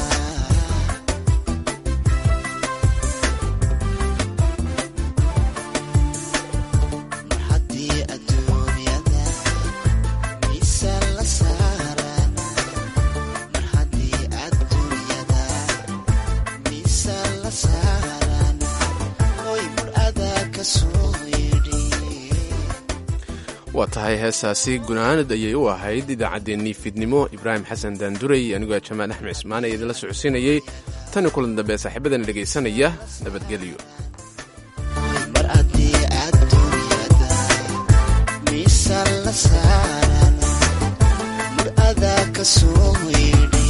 mar haddii adduunyada miisaan la saaran mar haddii adduunyada miisaan la saaran hoy mar adaa ka soo yidhi waa tahay heesaasi gunaanad ayay u ahayd idaacaddeenii fiidnimo ibraahim xasan daanduray anigoo jamaal axmed cismaan ee idinla socodsiinayey tani kulan dambe saaxiibadana dhegaysanaya nabadgelyo mar haddii adduunyada miisaan la saaran mar adaa ka soo yidhi